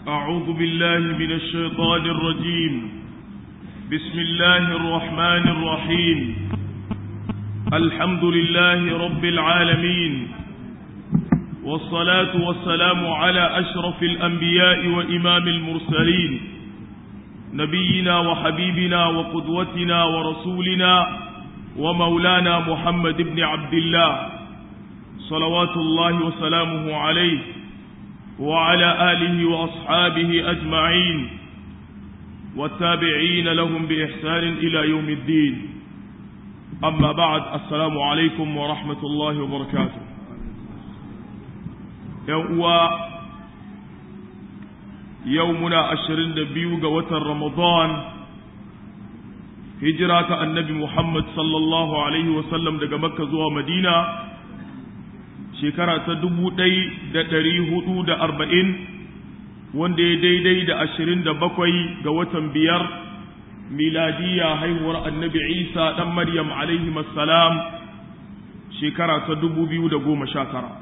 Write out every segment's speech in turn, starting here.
أعوذ بالله من الشيطان الرجيم بسم الله الرحمن الرحيم الحمد لله رب العالمين والصلاة والسلام على أشرف الأنبياء وإمام المرسلين نبينا وحبيبنا وقدوتنا ورسولنا ومولانا محمد بن عبد الله صلوات الله وسلامه عليه وعلى آله وأصحابه أجمعين والتابعين لهم بإحسان إلى يوم الدين أما بعد السلام عليكم ورحمة الله وبركاته يوم يومنا أشرين دبيوغ وتر رمضان هجرة النبي محمد صلى الله عليه وسلم دقى مكة زوى مدينة shekara ta dubu ɗai da ɗari hudu da arba'in wanda ya daidai da ashirin da bakwai ga watan biyar miladiya haihuwar annabi isa ɗan maryam alaihi salam shekara ta dubu biyu da goma sha tara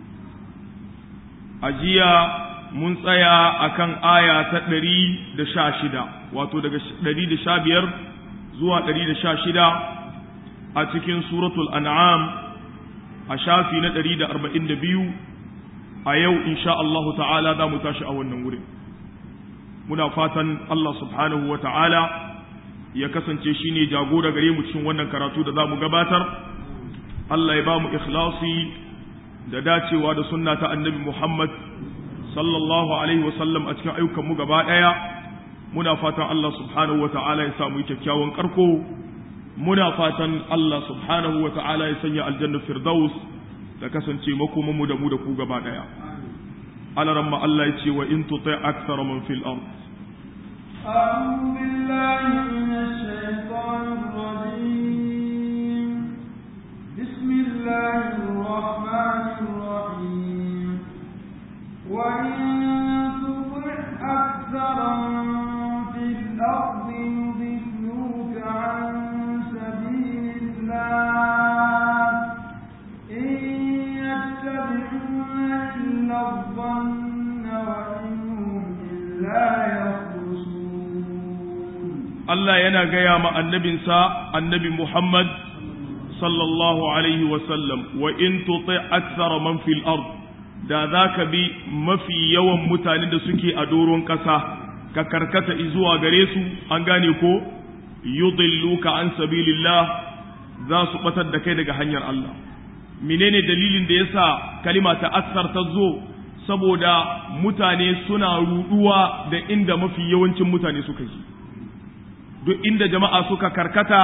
a jiya mun tsaya a kan aya ta ɗari da sha shida wato daga ɗari da sha biyar zuwa ɗari da sha shida a cikin suratul an'am a shafi na ɗari da arba'in da biyu a yau insha Allahu ta'ala za mu tashi a wannan wurin muna fatan Allah subhanahu wa ta'ala ya kasance shi ne jagora gare mu cikin wannan karatu da za mu gabatar Allah ya ba mu ikhlasi da dacewa da sunna ta annabi Muhammad sallallahu alaihi wasallam a cikin ayyukan mu gaba ɗaya muna fatan Allah subhanahu wa ta'ala ya samu kyakkyawan karko muna fatan Allah subhanahu wa ta'ala ya sanya aljanna firdaus da kasance makomanmu da mu da ku gaba daya alaran ma Allah ya ce wa in tuti akthar man fil ard أعوذ بالله من الشيطان الرجيم بسم الله الرحمن الرحيم وإن تطع أكثر من في الأرض يضلوك عن Allah yana gaya ma annabinsa annabi Muhammad sallallahu alaihi wasallam wa in tuti akthara man fil ard da zaka bi mafi yawan mutane da suke a doron ƙasa ka karkata zuwa gare su an gane ko yudilluka an sabilillah za su batar da kai daga hanyar Allah menene dalilin da yasa kalima ta aksar ta zo saboda mutane suna ruduwa da inda mafi yawancin mutane suka yi duk inda jama'a suka karkata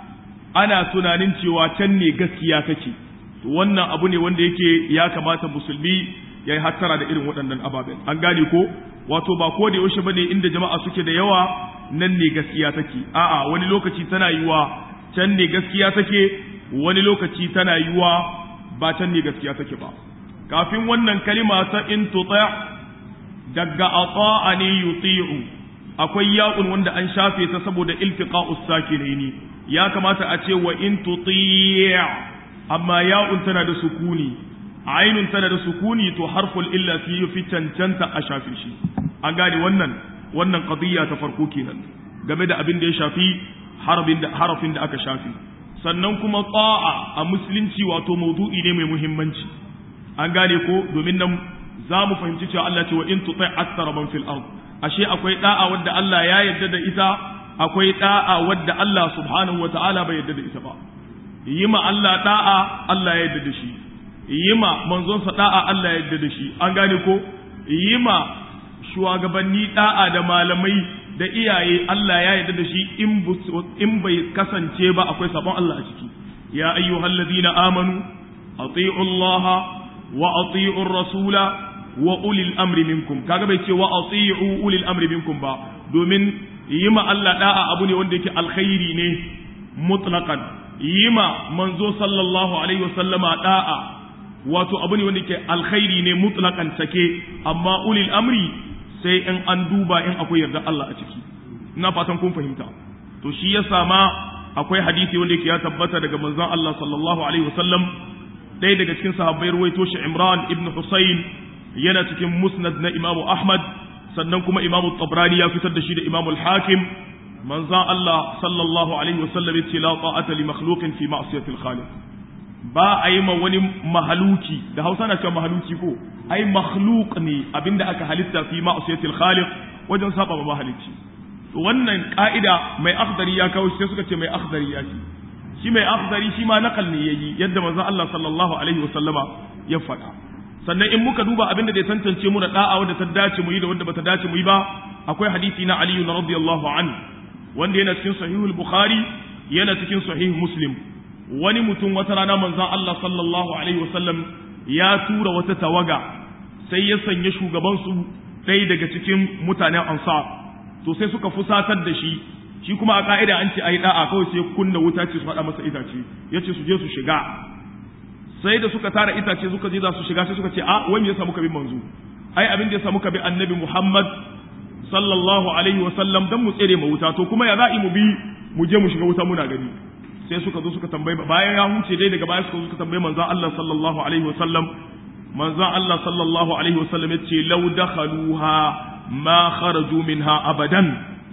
ana tunanin cewa can ne gaskiya take to wannan abu ne wanda yake ya kamata musulmi ya yi hattara da irin waɗannan ababen an gane ko wato ba ko da yaushe bane inda jama'a suke da yawa nan ne gaskiya take a'a wani lokaci tana yiwa can ne gaskiya take wani lokaci tana yiwa ba can ne gaskiya take ba kafin wannan kalima ta in tuta daga ata'a ne yuti'u akwai ya'un wanda an shafe ta saboda iltiqa'us sakinaini ya kamata a ce wa in tuti' amma ya'un tana da sukuni ainun tana da sukuni to harful illa fi fi cancanta a shafe shi an gane wannan wannan qadiyya ta farko kenan game da abin da ya shafi harafin da harafin da aka shafi sannan kuma ta'a a musulunci wato maudu'i ne mai muhimmanci an gane ko domin nan za mu fahimci cewa Allah ce wa in tuti aktsara man fil ard ashe akwai da'a wadda Allah ya yarda da ita akwai da'a wadda Allah subhanahu wata'ala bai yarda da ita ba yi ma Allah da'a Allah ya yarda da shi yi ma manzonsa da'a Allah ya yarda da shi an gane ko yi ma shugabanni da'a da malamai da iyaye Allah ya yarda da shi in bai kasance ba akwai sabon Allah a ciki ya ayyuhal ladina amanu ati'u Allah wa ati'u rasula wa ulil amri minkum kaga bai ce wa ati'u ulil amri minkum ba domin yi ma Allah da'a abu ne wanda yake alkhairi ne mutlaqan yi ma manzo sallallahu alaihi wasallama da'a wato abu ne wanda yake alkhairi ne mutlaqan take amma ulil amri sai in an duba in akwai yarda Allah a ciki ina fatan kun fahimta to shi yasa ma akwai hadisi wanda yake ya tabbata daga manzon Allah sallallahu alaihi wasallam ɗaya daga cikin sahabbai ruwaito shi Imran ibn Husayn yana cikin musnad na Imam Ahmad sannan kuma imamu tabrani ya fitar da shi da imamu al-hakim manzan Allah sallallahu alaihi wasallam yace la ta'ata li makhluqin fi ma'siyati al-khaliq ba a yi ma wani mahaluki da Hausa na cewa mahaluki ko ai makhluq ne abinda aka halitta fi ma'siyati al-khaliq wajen saba ma mahalicci wannan ka'ida mai akhdari ya kawo sai suka ce mai akhdari ya ce shi mai akhdari shi ma nakal ne yayi yadda manzon Allah sallallahu alaihi wasallama ya faɗa sannan in muka duba abinda da ya tantance mu da da'a wanda ta dace mu yi da wanda bata dace mu yi ba akwai hadisi na Ali radiyallahu anhu wanda yana cikin sahihul bukhari yana cikin sahih muslim wani mutum wata rana manzon Allah sallallahu alaihi wasallam ya tura wata tawaga sai ya sanya shugaban su ɗaya daga cikin mutanen ansar to sai suka fusatar da shi shi kuma a ka'ida an ce ayi da'a kawai sai kunna wuta ce su haɗa masa itace yace su je su shiga sai da suka tara itace suka je za su shiga sai suka ce a wani ya samu kabin manzo ai abin da ya samu kabin annabi Muhammad sallallahu alaihi wa sallam dan mu tsere mu wuta to kuma ya za'i mu bi mu je mu shiga wuta muna gani sai suka zo suka tambaye bayan ya huce dai daga baya suka zo suka tambaye manzon Allah sallallahu alaihi wa sallam manzon Allah sallallahu alaihi wa sallam yace law dakhaluha ma kharaju minha abadan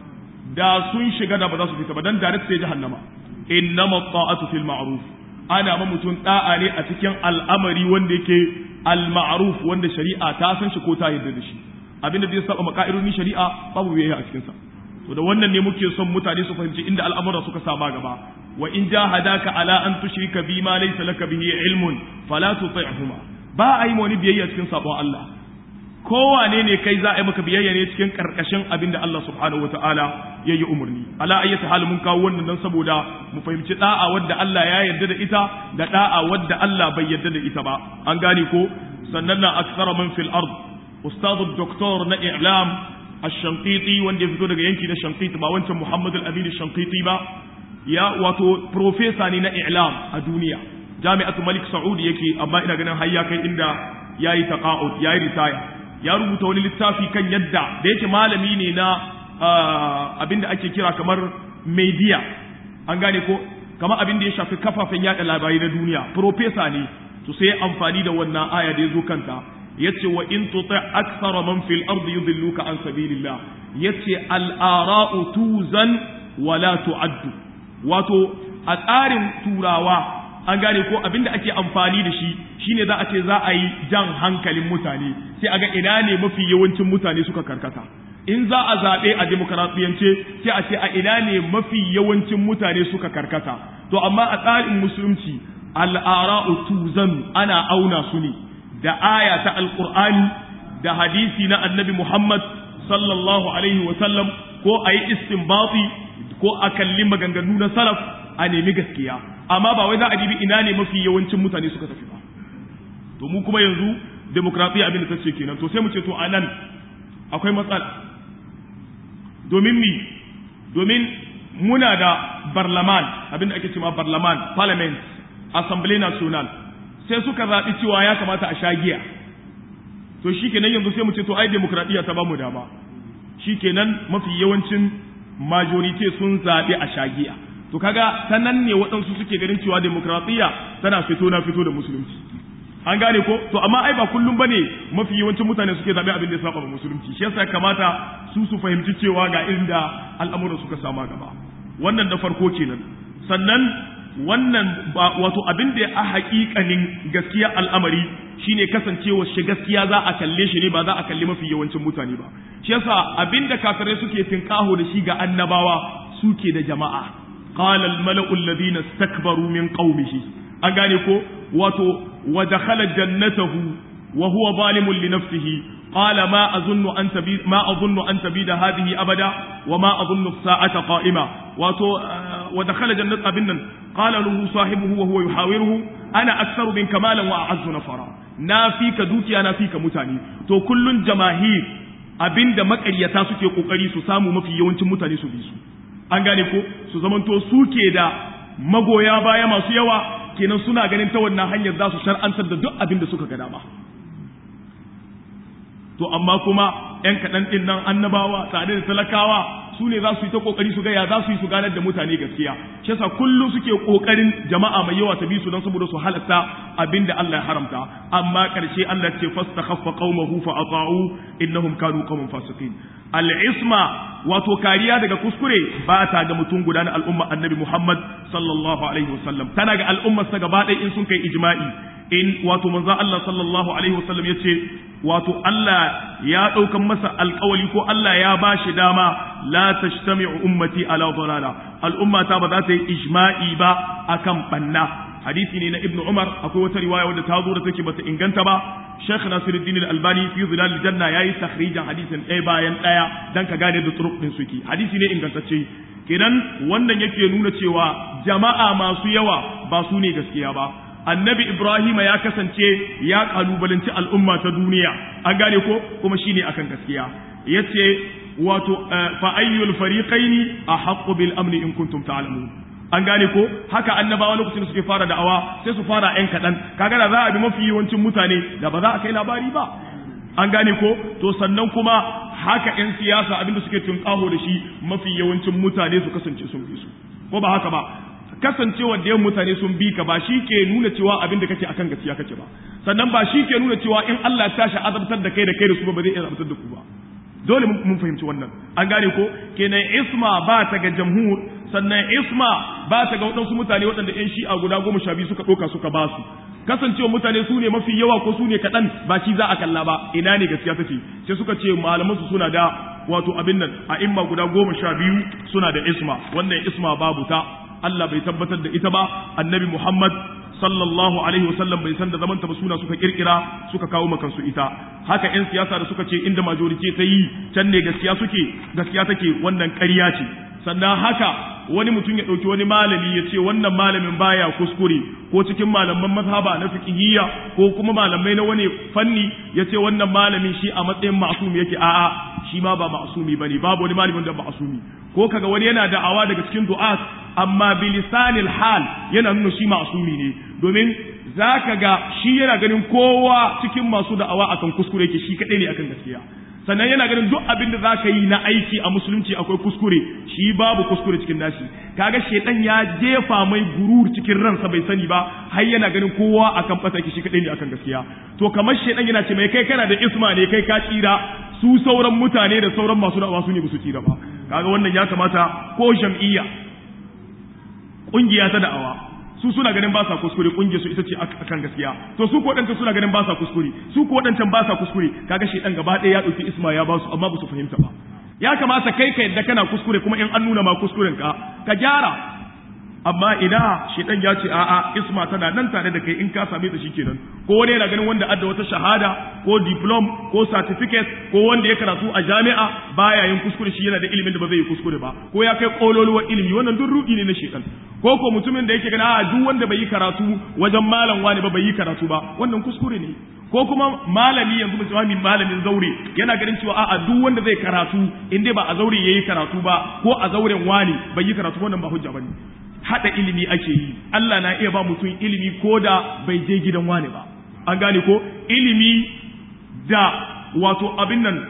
da sun shiga da ba za su fita ba dan direct sai jahannama innama ta'atu fil ma'ruf ana ma mutum da'a ne a cikin al'amari wanda yake al-ma'ruf wanda shari'a ta san shi ko ta yarda da shi abinda zai saba maka'ironi shari'a babu biyayya a cikin sa to da wannan ne muke son mutane su fahimci inda al'amura suka sama gaba wa in jahadaka ala an tushrika bi ma laysa laka bihi ilmun fala tuti'huma ba a yi wani biyayya cikin sabon Allah kowane ne kai za a yi maka biyayya ne cikin karkashin abinda Allah subhanahu wataala ya yi umarni ala ayyata hal mun kawo wannan dan saboda mu fahimci da'a wadda Allah ya yarda da ita da da'a wadda Allah bai yarda da ita ba an gane ko sannan na aksara man fil ard ustadu doktor na i'lam ash-shanqiti wanda ya fito daga yanki na shanqiti ba wancan Muhammad al-Amin ash-shanqiti ba ya wato professor ne na i'lam a duniya jami'atu Malik Saud yake amma ina ganin har ya kai inda yayi taqa'ud yayi retire ya rubuta wani littafi kan yadda da yake malami ne na abin da ake kira kamar media an gane ko kamar abin da ya shafi kafafen yada labarai na duniya profesa ne to sai amfani da wannan aya da ya zo kanta yace wa in tuti akthara man fil ardi yudilluka an sabilillah yace al ara'u tuzan wala tu'addu wato a tsarin turawa an gane ko abinda ake amfani da shi shine za a ce za a yi jan hankalin mutane sai a ga ina ne mafi yawancin mutane suka karkata in za a zaɓe a demokaratiyance sai a ce a ina ne mafi yawancin mutane suka karkata to amma a tsarin musulunci al'ara'u tuzan ana auna su ne da aya ta alqur'ani da hadisi na annabi muhammad sallallahu alaihi wa sallam ko a yi istinbati ko a kalli maganganu na salaf a nemi gaskiya amma ba wai za a dibi ina ne mafi yawancin mutane suka tafi ba to mu kuma yanzu demokradiyya abin da ta ce kenan to sai mu ce to a nan akwai matsala domin mi domin muna da barlaman abin da ake cewa barlaman parliament assembly national sai suka zaɓi cewa ya kamata a sha giya to shi kenan yanzu sai mu ce to ai demokradiyya ta ba mu dama shi kenan mafi yawancin majority sun zaɓi a sha giya to kaga ta nan ne waɗansu suke ganin cewa demokradiyya tana fito na fito da musulunci an gane ko to amma ai ba kullum bane mafi yawancin mutane suke zabe abin da ya saba ma musulunci shi yasa kamata su su fahimci cewa ga inda al'amuran suka sama gaba wannan da farko kenan sannan wannan ba wato abin da a haƙiƙanin gaskiya al'amari shine kasancewa shi gaskiya za a kalle shi ne ba za a kalli mafi yawancin mutane ba shi yasa abin da kafirai suke tinkaho da shi ga annabawa suke da jama'a qala al mala'u alladhina istakbaru min qaumihi an gane ko wato ودخل جنته وهو ظالم لنفسه قال ما أظن أن تبيد ما أظن أن تبيد هذه أبدا وما أظن الساعة قائمة ودخل جنة أبنا قال له صاحبه وهو يحاوره أنا أكثر منك مالا وأعز نفرا نافيك دوتي أنا فيك متاني تو كل جماهير abinda makaryata suke kokari su samu mafi yawancin mutane su bi su an gane ko su zamanto suke da magoya baya masu yawa kenan suna ganin ta wannan hanyar za su shar'antar da duk abin da suka ga dama to amma kuma ‘yan kaɗan ɗin nan annabawa tare da talakawa su ne za su yi ta kokari su ga ya za su yi su ganar da mutane gaskiya shi yasa kullum suke kokarin jama'a mai yawa ta bi su don saboda su halatta abinda Allah ya haramta amma karshe Allah ce fastakhaffa qaumahu fa ata'u innahum kanu qauman fasiqin al-isma wato kariya daga kuskure ba ta ga mutum guda na al'umma annabi Muhammad sallallahu alaihi wasallam tana ga al'ummar sa gaba ɗaya in sun kai ijma'i in wato manzo Allah sallallahu alaihi wasallam yace wato Allah ya ɗaukan masa alƙawali ko Allah ya ba shi dama la tashtami'u ummati ala dalala al'ummata ba za ta yi ijma'i ba akan banna hadisi ne na Ibn Umar akwai wata riwaya wadda ta zo da take bata inganta ba Sheikh Nasiruddin Al-Albani fi Zilal Janna yayi takhrijin hadisin ɗaya bayan ɗaya dan ka gane da turuq din suke hadisi ne ingantacce kenan wannan yake nuna cewa jama'a masu yawa ba su ne gaskiya ba annabi Ibrahim ya kasance ya kalubalanci al'umma ta duniya an gane ko kuma shine akan gaskiya yace wato fa ayyul fariqaini ahaqqu bil amni in kuntum ta'lamun an gane ko haka annabawa lokacin da suke fara da'awa sai su fara yan kaɗan kaga da za a bi mafi yawancin mutane da ba za a kai labari ba an gane ko to sannan kuma haka yan siyasa abinda suke tunƙaho da shi mafi yawancin mutane su kasance sun bi su ko ba haka ba kasancewa da yawan mutane sun bi ka ba shi ke nuna cewa abin da kake akan gaskiya kake ba sannan ba shi ke nuna cewa in Allah ya tashi azabtar da kai da kai da su ba zai iya azabtar da ku ba dole mun fahimci wannan an gane ko kenan isma ba ta ga jamhur sannan isma ba ta ga waɗansu mutane waɗanda ƴan shi'a guda goma sha biyu suka ɗauka suka ba su kasancewa mutane su ne mafi yawa ko su ne kaɗan ba shi za a kalla ba ina ne gaskiya take sai suka ce malaman su suna da wato abin nan a imma guda goma sha biyu suna da isma wannan isma babu ta Allah bai tabbatar da ita ba annabi Muhammad sallallahu alaihi wasallam bai san da zaman ta ba suna suka kirkira suka kawo makansu ita haka yan siyasa da suka ce inda majority ta yi can ne gaskiya suke gaskiya take wannan ƙarya ce sannan haka wani mutum ya ɗauki wani malami ya ce wannan malamin baya kuskure ko cikin malaman mazhaba na fiqhiyya ko kuma malamai na wani fanni ya ce wannan malamin shi a matsayin ma'asumi yake a'a shi ma ba ma'asumi bane babu wani malamin da ma'asumi ko kaga wani yana da'awa daga cikin du'at amma bilisanil hal yana nuna shi ma'asumi ne domin zaka ga shi yana ganin kowa cikin masu da'awa akan kuskure yake shi kadai ne akan gaskiya sannan yana ganin duk abin da zaka yi na aiki a musulunci akwai kuskure shi babu kuskure cikin nashi kaga shedan ya jefa mai gurur cikin ransa bai sani ba har yana ganin kowa akan fata shi kadai ne akan gaskiya to kamar shedan yana ce mai kai kana da isma ne kai ka tsira su sauran mutane da sauran masu da'awa su ne ba su tsira ba kaga wannan ya kamata ko jam'iyya kungiya ta da'awa su suna ganin ba sa kuskure kungiyar su ita ce akan gaskiya to su ko wadancan suna ganin ba sa kuskure su ko wadancan ba sa kuskure kaga shi dan gaba ɗaya ya dauki isma ya ba su amma ba su fahimta ba ya kamata kai ka yadda kana kuskure kuma in an nuna ma kuskuren ka ka gyara amma ina shedan ya ce a'a isma tana nan tare da kai in ka same ta shikenan ko wani yana ganin wanda adda wata shahada ko diplom ko certificate ko wanda ya karatu a jami'a baya yin kuskure shi yana da ilimin da ba zai yi kuskure ba ko ya kai kololuwar ilimi wannan duk rudi ne na shedan ko ko mutumin da yake gana a duk wanda bai yi karatu wajen malam wani ba bai yi karatu ba wannan kuskure ne ko kuma malami yanzu musulmi malamin zaure yana ganin cewa a'a duk wanda zai karatu in dai ba a zaure yayi karatu ba ko a zauren wani bai yi karatu wannan ba hujja bane hada ilimi ake yi Allah na iya ba mutum ilimi ko da bai je gidan wani ba an gane ko ilimi da wato abin nan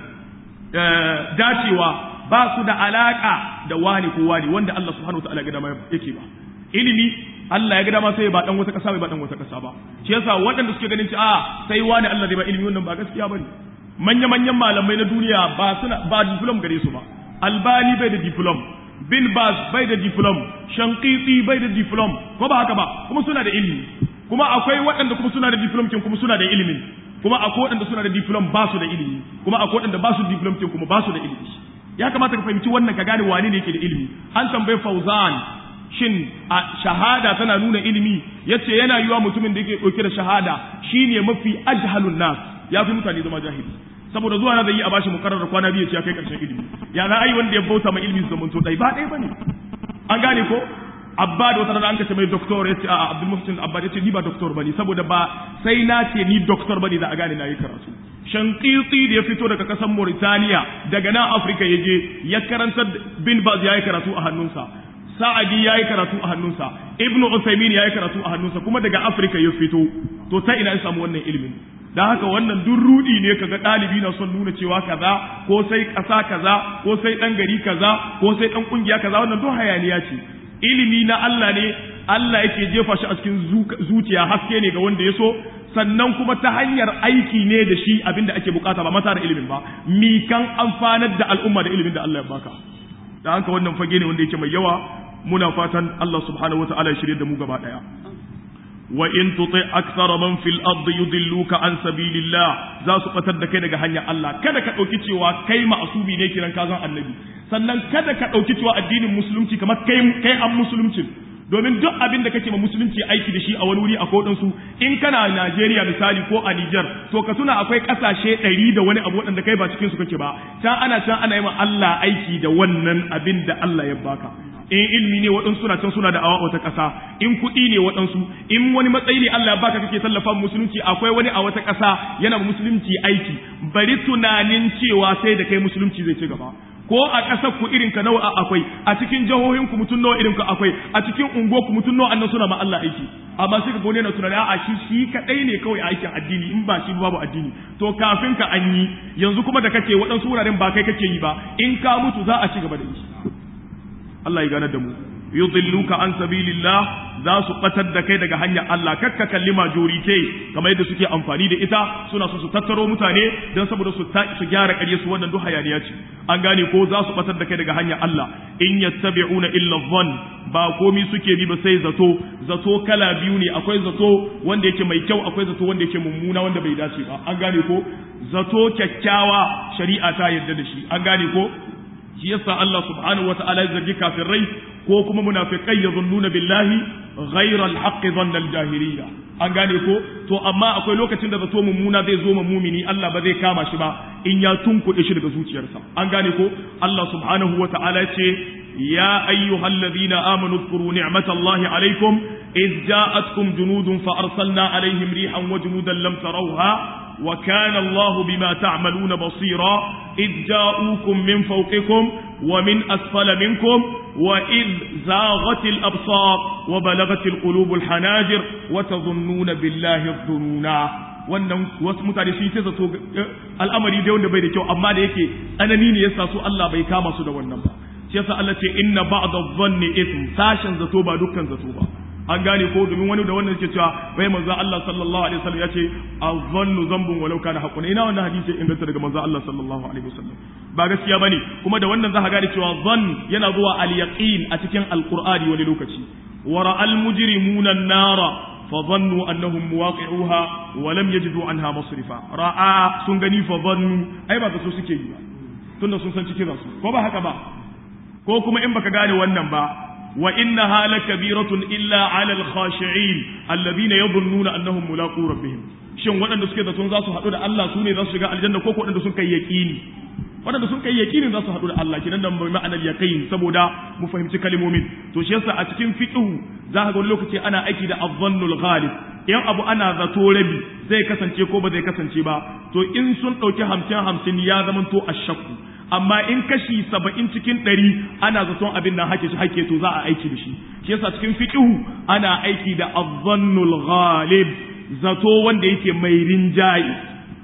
dacewa ba su da alaka da wani ko wani wanda Allah subhanahu wa ta'ala ga dama yake ba ilimi Allah ya ga dama sai ba dan wata kasa bai ba dan wata kasa ba shi yasa waɗanda suke ganin cewa sai wani Allah zai ba ilimi wannan ba gaskiya bane manya manyan malamai na duniya ba suna ba diplom gare su ba albani bai da diplom bin bas bai da diplom shankiti bai da diplom ko ba haka ba kuma suna da ilimi kuma akwai waɗanda kuma suna da diplom kin kuma suna da ilimin kuma akwai waɗanda suna da diplom ba su da ilimi kuma akwai waɗanda ba su diplom kin kuma ba su da ilimi ya kamata ka fahimci wannan ka gane wane ne yake da ilimi an tambayi fauzan shin a shahada tana nuna ilimi yace yana yiwa mutumin da yake ɗauke da shahada shine mafi ajhalun nas ya fi mutane zama jahili saboda zuwa na zai yi a bashi mukarrar kwana biyu ce ya kai karshen ilimi ya za a yi wanda ya bauta ma ilimi su zamanto ɗai ba ɗaya bane an gane ko abba da wata rana an kace mai doktor ya ce a abdul muhsin abba ya ce ni ba doktor bane saboda ba sai na ce ni doktor bane za a gane na yi karatu shankiti da ya fito daga kasar Mauritania daga nan Afirka ya je ya karantar bin Baz ya yi karatu a hannunsa Sa'adi ya yi karatu a hannunsa Ibn Uthaymeen ya yi karatu a hannunsa kuma daga Afirka ya fito to ta ina ya samu wannan ilimin dan haka wannan duk rudi ne kaga ɗalibi na son nuna cewa kaza ko sai ƙasa kaza ko sai ɗan gari kaza ko sai ɗan ƙungiya kaza wannan duk hayaniya ce ilimi na Allah ne Allah yake jefa shi a cikin zuciya haske ne ga wanda ya so sannan kuma ta hanyar aiki ne da shi abinda ake bukata ba mata da ilimin ba mi kan amfanar da al'umma da ilimin da Allah ya baka da haka wannan fage ne wanda yake mai yawa muna fatan Allah subhanahu wataala ya shirye da mu gaba daya wa in tuti akthara man fil ardi yudilluka an sabilillah za su batar da kai daga hanyar Allah kada ka dauki cewa kai ma'asubi ne kiran ka zan annabi sannan kada ka dauki cewa addinin musulunci kamar kai kai an musulunci domin duk abin da kake ma musulunci aiki da shi a wani wuri a kodin su in kana Najeriya misali ko a Niger to ka tuna akwai kasashe ɗari da wani abu waɗanda kai ba cikin su kake ba can ana can ana yi ma Allah aiki da wannan abin da Allah ya baka in ilmi ne waɗansu suna can suna da awa wata ƙasa in kuɗi ne waɗansu in wani matsayi ne Allah ya baka kake tallafa musulunci akwai wani a wata ƙasa yana musulunci aiki bari tunanin cewa sai da kai musulunci zai ci gaba ko a ƙasar ku irin ka nawa akwai a cikin jihohin ku mutum nawa irin ka akwai a cikin unguwa ku mutum nawa annan suna ma Allah aiki amma sai ka gone na tunani a shi shi kadai ne kawai aikin addini in ba shi babu addini to kafin ka an yi yanzu kuma da kake waɗansu wuraren ba kai kake yi ba in ka mutu za a ci gaba da yi Allah ya gane da mu yudilluka an sabilillah za su batar da kai daga hanyar Allah kakka kalli majorite kamar yadda suke amfani da ita suna so su tattaro mutane don saboda su su gyara ƙarya su wannan duk hayaniya ce an gane ko za su batar da kai daga hanyar Allah in yattabi'una illa dhann ba komi suke bi ba sai zato zato kala biyu ne akwai zato wanda yake mai kyau akwai zato wanda yake mummuna wanda bai dace ba an gane ko zato kyakkyawa shari'a ta yarda da shi an gane ko shi yasa Allah subhanahu wa ta'ala ya zargi kafirai ko kuma munafiqai yazunnuna billahi ghayra al-haqqi dhanna al-jahiliyya an gane ko to amma akwai lokacin da zato mummuna zai zo ma mumini Allah ba zai kama shi ba in ya tunkuɗe shi daga zuciyarsa an gane ko Allah subhanahu wa ta'ala ce ya ayyuhalladhina amanu dhkuru ni'matallahi alaykum إذ جاءتكم جنود فأرسلنا عليهم ريحا وجنودا لم تروها وكان الله بما تعملون بصيرا إذ جاءوكم من فوقكم ومن أسفل منكم وإذ زاغت الأبصار وبلغت القلوب الحناجر وتظنون بالله الظنونا wannan wasu mutane sun yi zato al'amari dai wanda bai da kyau amma da yake tsanani ne yasa su Allah bai kama su da wannan ba shi yasa Allah ce inna ba'da dhanni ithm sashen zato ba dukkan zato ba an gane ko domin wani da wannan yake cewa bai manzo Allah sallallahu alaihi wasallam yace azannu zambun walau kana haqqun ina wannan hadisi inganta daga manzo Allah sallallahu alaihi wasallam ba gaskiya bane kuma da wannan zaka gane cewa zan yana zuwa al yaqin a cikin alqur'ani wani lokaci wa ra'al mujrimuna an-nara fa dhannu annahum muwaqi'uha wa lam yajidu anha masrifa ra'a sun gani fa dhannu ai ba su suke yi ba tunda sun san cikin su ko ba haka ba ko kuma in baka gane wannan ba وإنها لكبيرة إلا على الخاشعين الذين يظنون أنهم ملاقو ربهم shin waɗanda suke da sun za su haɗu da Allah su ne za su shiga aljanna ko waɗanda sun kai yaƙini waɗanda sun kai yaƙini za su haɗu da Allah kinan da mai ma'anar yaƙin saboda mu fahimci kalmomin to shi yasa a cikin fiqh za ka ga lokaci ana aiki da azzannul ghalib in abu ana zato rabi zai kasance ko ba zai kasance ba to in sun ɗauki hamsin hamsin ya zama to ashakku amma in kashi saba'in cikin ɗari ana zaton abin nan hake shi hake to za a aiki da shi shi yasa cikin fiqhu ana aiki da azzannul ghalib zato wanda yake mai rinjayi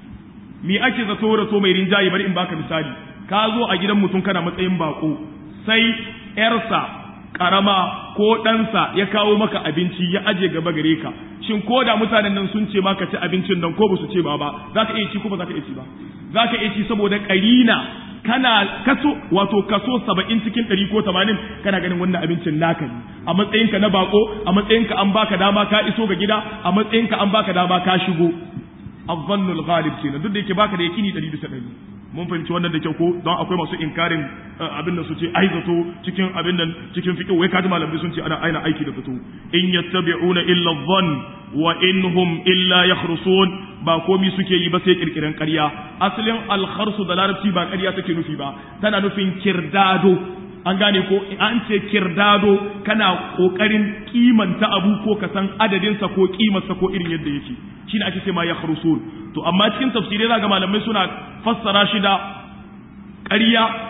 me ake zato da to mai rinjayi bari in baka misali ka zo a gidan mutum kana matsayin bako sai yarsa karama ko ɗansa ya kawo maka abinci ya aje gaba gare ka shin ko da mutanen nan sun ce maka ci abincin nan ko ba su ce ba ba za ka iya ci ko ba za ka iya ci ba za ka iya ci saboda ƙarina kana kaso wato kaso saba'in cikin ɗari ko tamanin kana ganin wannan abincin naka ne a matsayinka na bako a matsayinka an baka dama ka iso ga gida a matsayinka an baka dama ka shigo azzannul ghalib kenan duk da yake baka da yakini ɗari bisa ɗari mun fahimci wannan da kyau ko don akwai masu inkarin abin da su ce ai zato cikin abin nan cikin fiqh wai kaji malamai sun ce ana aina aiki da zato in yattabi'una illa dhann wa inhum illa yakhrusun ba komi suke yi ba sai kirkiren ƙarya asalin alkharsu da larabci ba ƙarya take nufi ba tana nufin kirdado an gane ko an ce kirdado kana kokarin kimanta abu ko ka san adadinsa ko kimarsa ko irin yadda yake shine ake ce ma yakhrusun to amma cikin tafsirai zaga malamai suna fassara shi da ƙarya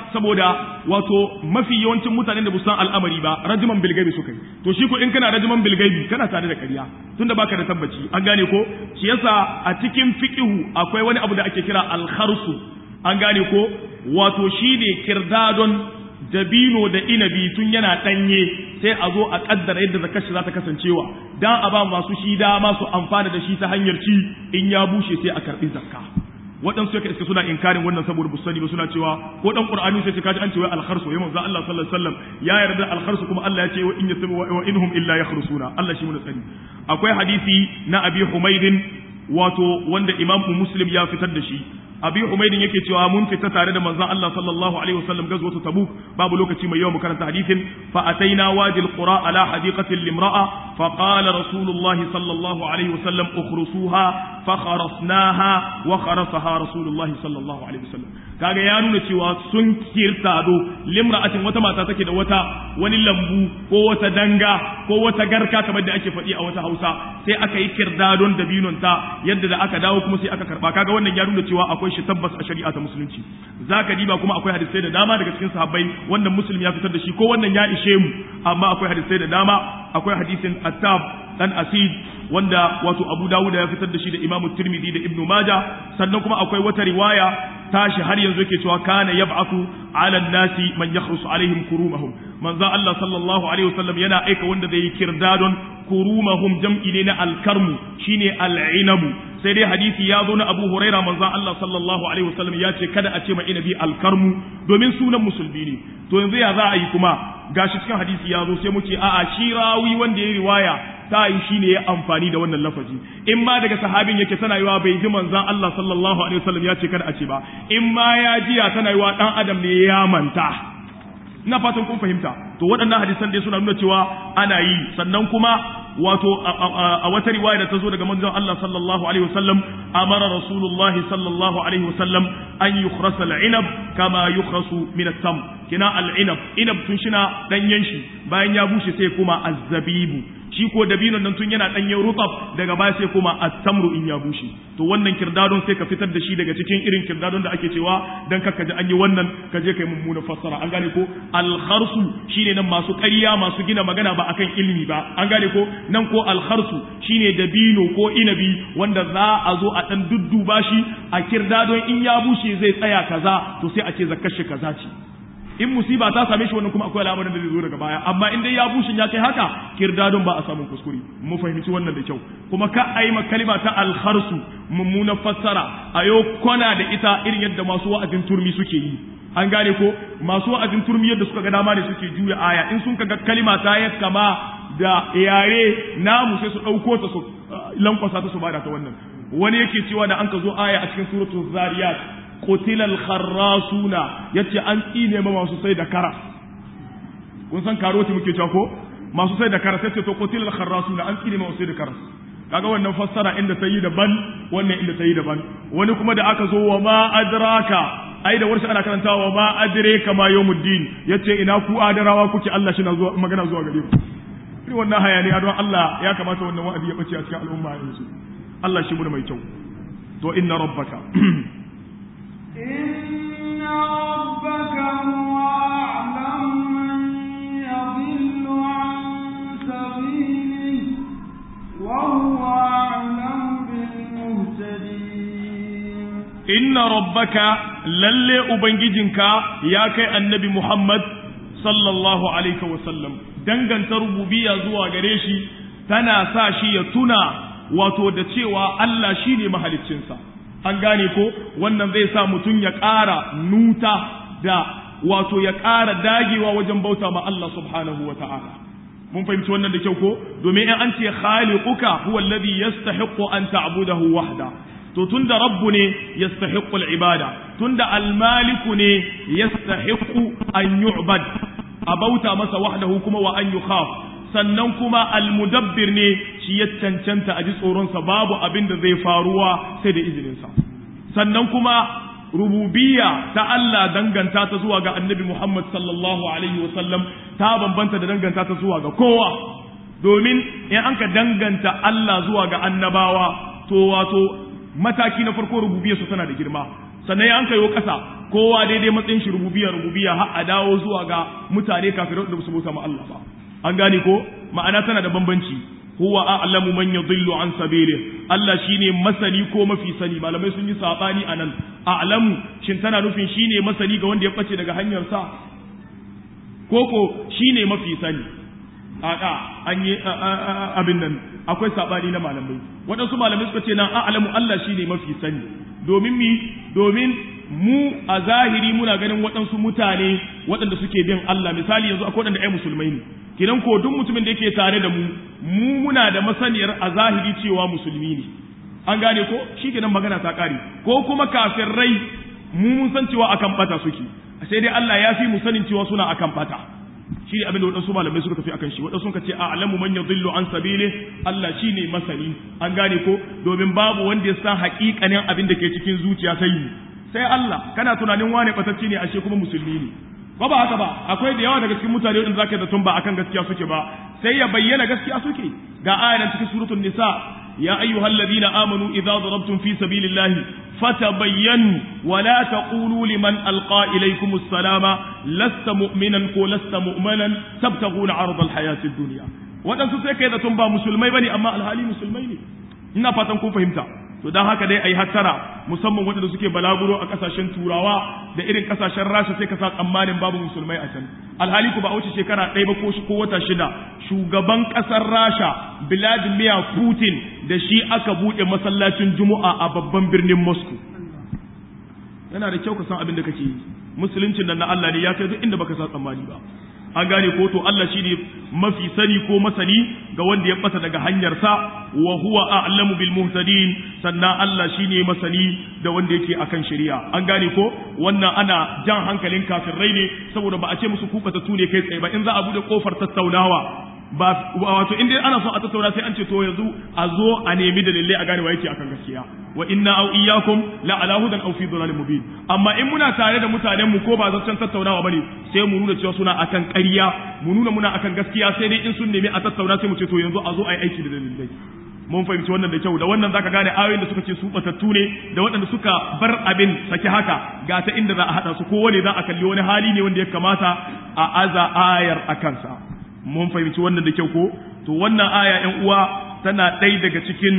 saboda wato mafi yawancin mutanen da busan al'amari ba rajiman bilgaibi suka yi to shi ko in kana rajiman bilgaibi kana tare da ƙarya tunda baka da tabbaci an gane ko shi yasa a cikin fiqihu akwai wani abu da ake kira al-kharsu an gane ko wato shi ne kirdadon dabino da inabi tun yana ɗanye sai a zo a ƙaddara yadda zakar shi za ta kasancewa dan a ba masu shi dama su amfana da shi ta hanyar ci in ya bushe sai a karɓi zakka waɗansu yake iska suna inkarin wannan saboda busani ba suna cewa ko dan qur'ani sai kaji an ce wai al-kharsu ya manzo Allah sallallahu alaihi wasallam ya yarda al-kharsu kuma Allah ya ce wa in yasabu wa inhum illa yakhrusuna Allah shi mun tsari akwai hadisi na Abi Humaydin wato wanda Imam Muslim ya fitar da shi abi umaydin yake cewa mun fita tare da manzon Allah sallallahu alaihi wasallam gazwatu tabuk babu lokaci mai yawa mu karanta hadisin fa ataina wadi alqura ala hadiqati limra'a fa qala rasulullahi sallallahu alaihi wasallam ukhrusuha fa kharasnaha wa kharasaha rasulullahi sallallahu alaihi wasallam kaga ya nuna cewa sun kirtado limra'atin wata mata take da wata wani lambu ko wata danga ko wata garka kamar da ake faɗi a wata Hausa sai aka yi kirdadon dabinon ta yadda da aka dawo kuma sai aka karba kaga wannan ya nuna cewa akwai shi tabbas a shari'a ta musulunci zaka diba kuma akwai hadisai da dama daga cikin sahabbai wannan muslim ya fitar da shi ko wannan ya ishe mu amma akwai hadisai da dama akwai hadisin attab dan asid wanda wato abu dawud ya fitar da shi da imamu tirmidhi da ibnu maja sannan kuma akwai wata riwaya tashi har yanzu yake cewa kana yab'athu ala nasi man yakhrusu alaihim kurumahum manzo Allah sallallahu alaihi wasallam yana aika wanda zai yi kirdadon kurumahum jam'i ne na alkarmu shine al'inabu sai dai hadisi ya zo na Abu Huraira manzo Allah sallallahu alaihi wasallam ya ce kada a ce ma inabi alkarmu domin sunan musulmi ne to yanzu ya za a yi kuma gashi cikin hadisi ya zo sai mu ce a'a shi rawi wanda ya riwaya ta yi shi ne ya amfani da wannan lafazi in ma daga sahabin yake tana yiwa bai ji manzon Allah sallallahu alaihi wasallam ya ce kada a ce ba in ma ya jiya tana yiwa dan adam ne ya manta ina fatan kun fahimta to waɗannan hadisan dai suna nuna cewa ana yi sannan kuma wato a wata riwaya da ta zo daga manzon Allah sallallahu alaihi wasallam amara rasulullah sallallahu alaihi wasallam an yukhrasa al-inab kama yukhrasu min at-tam kina al-inab inab tun shina danyen shi bayan ya bushe sai kuma azzabibu shi ko dabinon nan tun yana danyen rutab daga baya sai kuma at-tamru in ya bushe to wannan kirdadon sai ka fitar da shi daga cikin irin kirdadon da ake cewa dan kakka ji an yi wannan ka je kai mummuna fassara an gane ko al-kharsu shine nan masu ƙarya masu gina magana ba akan ilimi ba an gane ko nan ko al-kharsu shine dabino ko inabi wanda za a zo a dan dudduba shi a kirdadon in ya bushe zai tsaya kaza to sai a ce zakkar shi kaza ce in musiba ta same shi wannan kuma akwai al'amarin da zai zo daga baya amma in dai ya bushin ya kai haka kirdadon ba a samun kuskure mu fahimci wannan da kyau kuma ka a yi kalima ta alharsu mummunan fassara a yau kwana da ita irin yadda masu wa'azin turmi suke yi an gane ko masu wa'azin turmi yadda suka ga dama ne suke juya aya in sun ga kalima ta ya kama da yare namu sai su ɗauko ta su lankwasa ta su bada ta wannan wani yake cewa da an ka zo aya a cikin suratul zariyat qutilal kharrasuna yace an tsine ma masu sai da kara kun san karoti muke cewa ko masu sai da kara sai ce to qutilal kharrasuna an tsine ma masu sai da kara kaga wannan fassara inda ta yi daban wannan inda ta yi daban wani kuma da aka zo wa ma adraka ai da warshi ana karantawa wa ma adreka ma yawmuddin yace ina ku adarawa kuke Allah shi na zuwa magana zuwa gare ku irin wannan hayaniya don Allah ya kamata wannan wa'azi ya bace a cikin al'umma yanzu Allah shi mu mai kyau to inna rabbaka إن ربك هو أعلم من يضل عن سبيله وهو أعلم بالمهتدين inna rabbaka lalle ubangijinka ya kai annabi Muhammad sallallahu alaihi wasallam danganta rububiyya zuwa gare shi tana sa shi ya tuna wato da cewa Allah shine mahaliccinsa an gane ko wannan zai sa mutum ya ƙara nuta da wato ya ƙara dagewa wajen bauta ma Allah subhanahu wa ta'ala mun fahimci wannan da kyau ko domin in an ce khaliquka huwa alladhi yastahiqqu an ta'budahu wahda to tunda rabbu ne yastahiqqu al-ibada tunda al-maliku ne yastahiqqu an yu'bad a bauta masa wahdahu kuma wa an yukhaf sannan kuma al-mudabbir ne shi ya cancanta a ji tsoronsa babu abin da zai faruwa sai da izininsa sannan kuma rububiyya ta Allah danganta ta zuwa ga annabi Muhammad sallallahu alaihi wasallam ta bambanta da danganta ta zuwa ga kowa domin in an ka danganta Allah zuwa ga annabawa to wato mataki na farko rububiyyarsu tana da girma sannan ya an kayo ƙasa kowa daidai matsayin shi rububiyya rububiyya har a dawo zuwa ga mutane kafirai da su bauta ma Allah ba an gane ko ma'ana tana da bambanci huwa a'lamu man yadhillu an sabili Allah shine masani ko mafi sani malamai sun yi sabani anan a'lamu shin tana nufin shine masani ga wanda ya bace daga hanyar sa koko shine mafi sani a'a an yi abin nan akwai sabani na malamai waɗansu malamai suka ce nan a'lamu Allah shine mafi sani domin mi domin mu a zahiri muna ganin waɗansu mutane waɗanda suke bin Allah misali yanzu akwai waɗanda ai musulmai ne kidan ko duk mutumin da yake tare da mu mu muna da masaniyar a zahiri cewa musulmi ne an gane ko shi kenan magana ta ƙare ko kuma kafirai mu mun san cewa akan bata suke sai dai Allah ya fi mu sanin cewa suna akan bata shi ne abin da waɗansu malamai suka tafi akan shi waɗansu suka ce a alamu man yadhillu an sabili Allah shi ne masani an gane ko domin babu wanda ya san haƙiƙanin abin da ke cikin zuciya sai sai Allah kana tunanin wane batacce ne ashe kuma musulmi ne ba ba haka ba akwai da yawa daga cikin mutane wanda zaka da tun ba akan gaskiya suke ba sai ya bayyana gaskiya suke ga ayan cikin suratul nisa ya ayyuhalladhina amanu idza darabtum fi sabilillahi fatabayyanu wa la taqulu liman alqa ilaykum assalama lasta mu'minan ko lasta mu'manan tabtaghuna 'arada alhayati ad-dunya wadansu sai kai da tun ba musulmai bane amma alhali musulmai ne ina fatan kun fahimta to don haka dai a yi hattara musamman waɗanda suke balaguro a ƙasashen turawa da irin ƙasashen rasha sai ka sa tsammanin babu musulmai a can alhali ku ba wuce shekara ɗaya ba ko ko wata shida shugaban ƙasar rasha vladimir putin da shi aka buɗe masallacin juma'a a babban birnin moscow yana da kyau ka san abin da kake yi musuluncin nan na allah ne ya kai duk inda baka sa tsammani ba an gane ko to Allah shine mafi sani ko masani ga wanda ya bata daga hanyarsa wa huwa a'lamu bil muhtadin sannan Allah shine masani da wanda yake akan shari'a an gane ko wannan ana jan hankalin kafirai ne saboda ba a ce musu kufata tune kai tsaye ba in za a bude kofar tattaunawa ba wato in dai ana so a tattauna sai an ce to yanzu a zo a nemi dalilai a gane wa yake akan gaskiya wa inna au iyyakum la ala hudan aw fi dhalalin mubin amma in muna tare da mutanen mu ko ba zancen tattaunawa bane sai mu nuna cewa suna akan ƙarya mu nuna muna akan gaskiya sai dai in sun nemi a tattauna sai mu ce to yanzu a zo a yi aiki da dalilai mun fahimci wannan da kyau da wannan zaka gane ayoyin da suka ce su batattu ne da waɗanda suka bar abin saki haka ga ta inda za a haɗa su kowane za a kalli wani hali ne wanda ya kamata a aza ayar a kansa mun fahimci wannan da kyau ko to wannan aya ƴan uwa tana ɗaya daga cikin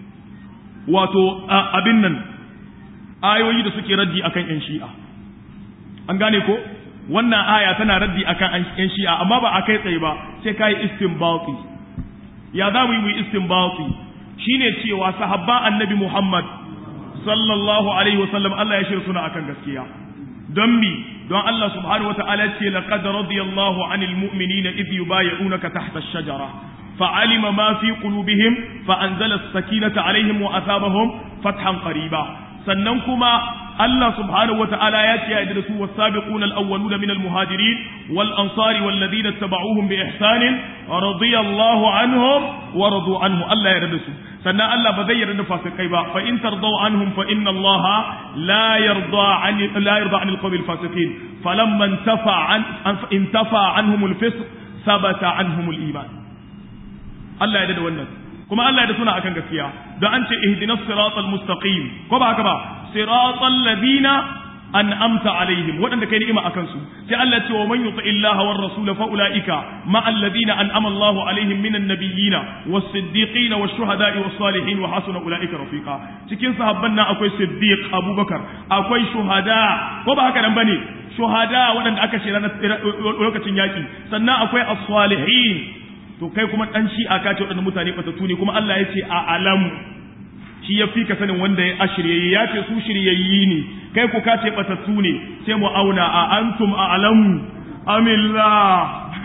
wato abin nan ayoyi da suke raddi akan ƴan shi'a an gane ko wannan aya tana raddi akan ƴan shi'a amma ba a kai tsaye ba sai kai istinbati ya za mu yi mu istinbati shine cewa sahabba annabi Muhammad sallallahu alaihi wasallam Allah ya shirya suna akan gaskiya don mi don Allah subhanahu wataala ce laqad radiyallahu anil mu'minina idh yubayyi'unaka tahta ash-shajara fa'alima ma fi qulubihim fa anzala as-sakinata alaihim wa asabahum fathan qariba sannan kuma Allah subhanahu wata'ala ya ce ya da su wasabiquna al-awwaluna min al-muhajirin wal ansari wal ladina tabauhum bi ihsanin radiyallahu anhum wa radu anhu Allah ya yarda su sannan Allah ba zai yarda fasikai ba fa in tardaw anhum fa inna Allah la yarda an la yarda an al-qawmi al-fasiqin falamma intafa an intafa anhum al-fisq sabata anhum al-iman Allah ya yarda wannan kuma Allah ya da suna akan gaskiya don an ce ihdinas siratal mustaqim ko ba haka ba siratal ladina an'amta alaihim waɗanda kai ni'ima akan su sai Allah ce wa man yuti illaha war rasul fa ulaika ma alladhina an'ama Allahu alaihim minan nabiyyina was siddiqin was shuhada'i was salihin wa hasuna ulaika rafiqa cikin sahabban nan akwai siddiq abubakar akwai shuhada ko ba haka nan bane shuhada waɗanda aka shira lokacin yaki sannan akwai as-salihin to kai kuma dan shi aka ce waɗannan mutane batattu ne kuma Allah ya ce a alamu shi ya fi ka sanin wanda ya ashiryayi ya ce su shiryayyi ne kai ku ka ce batattu ne sai mu auna a antum a alamu amillah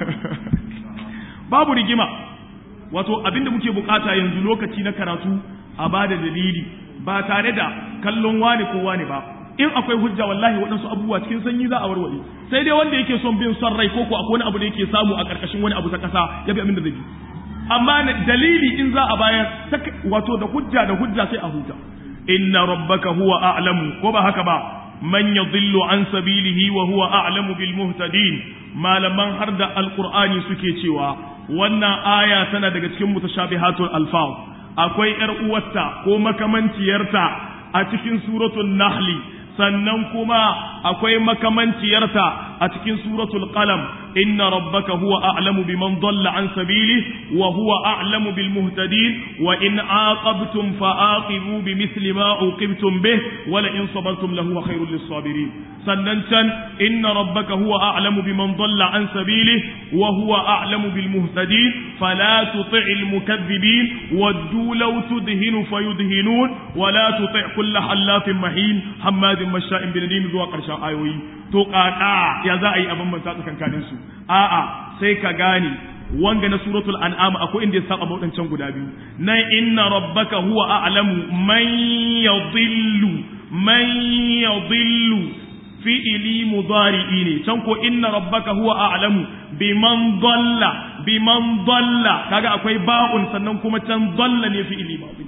babu rigima wato abinda muke bukata yanzu lokaci na karatu a bada dalili ba tare da kallon wani ko wani ba in akwai hujja wallahi waɗansu abubuwa cikin sanyi za a warware sai dai wanda yake son bin son rai ko ko akwai wani abu da yake samu a ƙarƙashin wani abu ta ƙasa ya bi abin da zai bi amma dalili in za a bayar wato da hujja da hujja sai a huta inna rabbaka huwa a'lamu ko ba haka ba man yadhillu an sabilihi wa huwa a'lamu bil muhtadin malaman har da alqur'ani suke cewa wannan aya tana daga cikin mutashabihatul alfaz akwai yar uwarta ko makamanciyarta a cikin suratul nahli sannan kuma akwai makamanciyarta a cikin suratul qalam inna rabbaka huwa a'lamu biman dalla an sabili wa huwa a'lamu bil muhtadin wa in aqabtum fa aqibu bimithli ma uqibtum bih wa la in sabartum lahu khairul lis sabirin sannan can inna rabbaka huwa a'lamu biman dalla an sabili wa huwa a'lamu bil muhtadin fala tuti'il mukaththibin waddu law tudhinu fayudhinun wa la tuti' kull halafin mahin hammadin masha'in binadim zuwa karshen ayoyi to kaka ya za a yi abin manta tsakankanin su a'a sai ka gane wanga na suratul an'am akwai inda ya saba wadancan guda biyu nan inna rabbaka huwa a'lamu man yadhillu man yadhillu fi'ili mudari'i ne can ko inna rabbaka huwa a'lamu biman dalla biman dalla kaga akwai ba'un sannan kuma can dalla ne fi'ili madi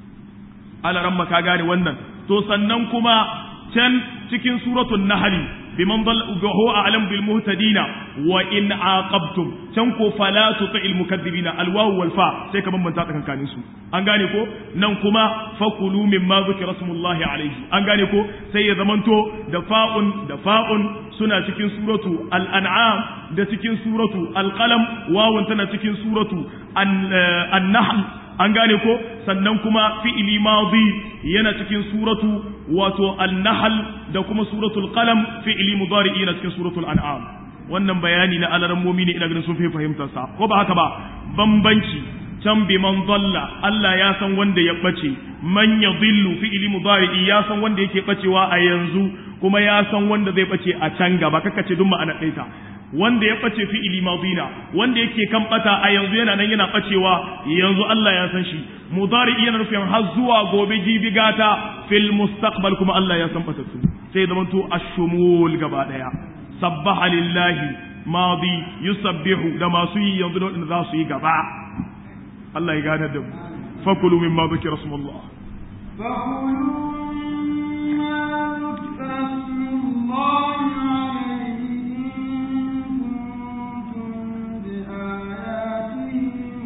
ala ramma ka gane wannan to sannan kuma can cikin suratul nahl biman dalla huwa a'lamu bil muhtadina wa in aqabtum can ko fala tuti'il mukaththibina al wawu wal fa sai ka bambanta tsakankanin su an gane ko nan kuma fakulu mimma zikra smullahi alayhi an gane ko sai ya zamanto da fa'un da fa'un suna cikin suratu al an'am da cikin suratu al qalam wawun tana cikin suratu an nahl an gane ko sannan kuma fi'ili madi yana cikin suratu wato an-nahl da kuma suratul qalam fi'ili mudari yana cikin suratul an'am wannan bayani na alarammomi ne ina ganin sun fi fahimtar sa ko ba haka ba bambanci can bi man dalla Allah ya san wanda ya bace man yadhillu fi'ili mudari ya san wanda yake bacewa a yanzu kuma ya san wanda zai bace a can gaba kaka ce duk ma'ana ɗaita wanda ya ɓace fi'ili madina wanda yake kan ɓata a yanzu yana nan yana ɓacewa yanzu Allah ya san shi mudari yana nufin har zuwa gobe jibi gata fil mustaqbal kuma Allah ya san ɓatattu sai zaman to ashumul gaba daya sabbaha lillahi madi yusabbihu da masu yi yanzu da wadanda za su yi gaba Allah ya gane da mu fakulu mimma dhikra rasulullahi فكلوا مما ذكر اسم الله عليه إن كنتم بآياته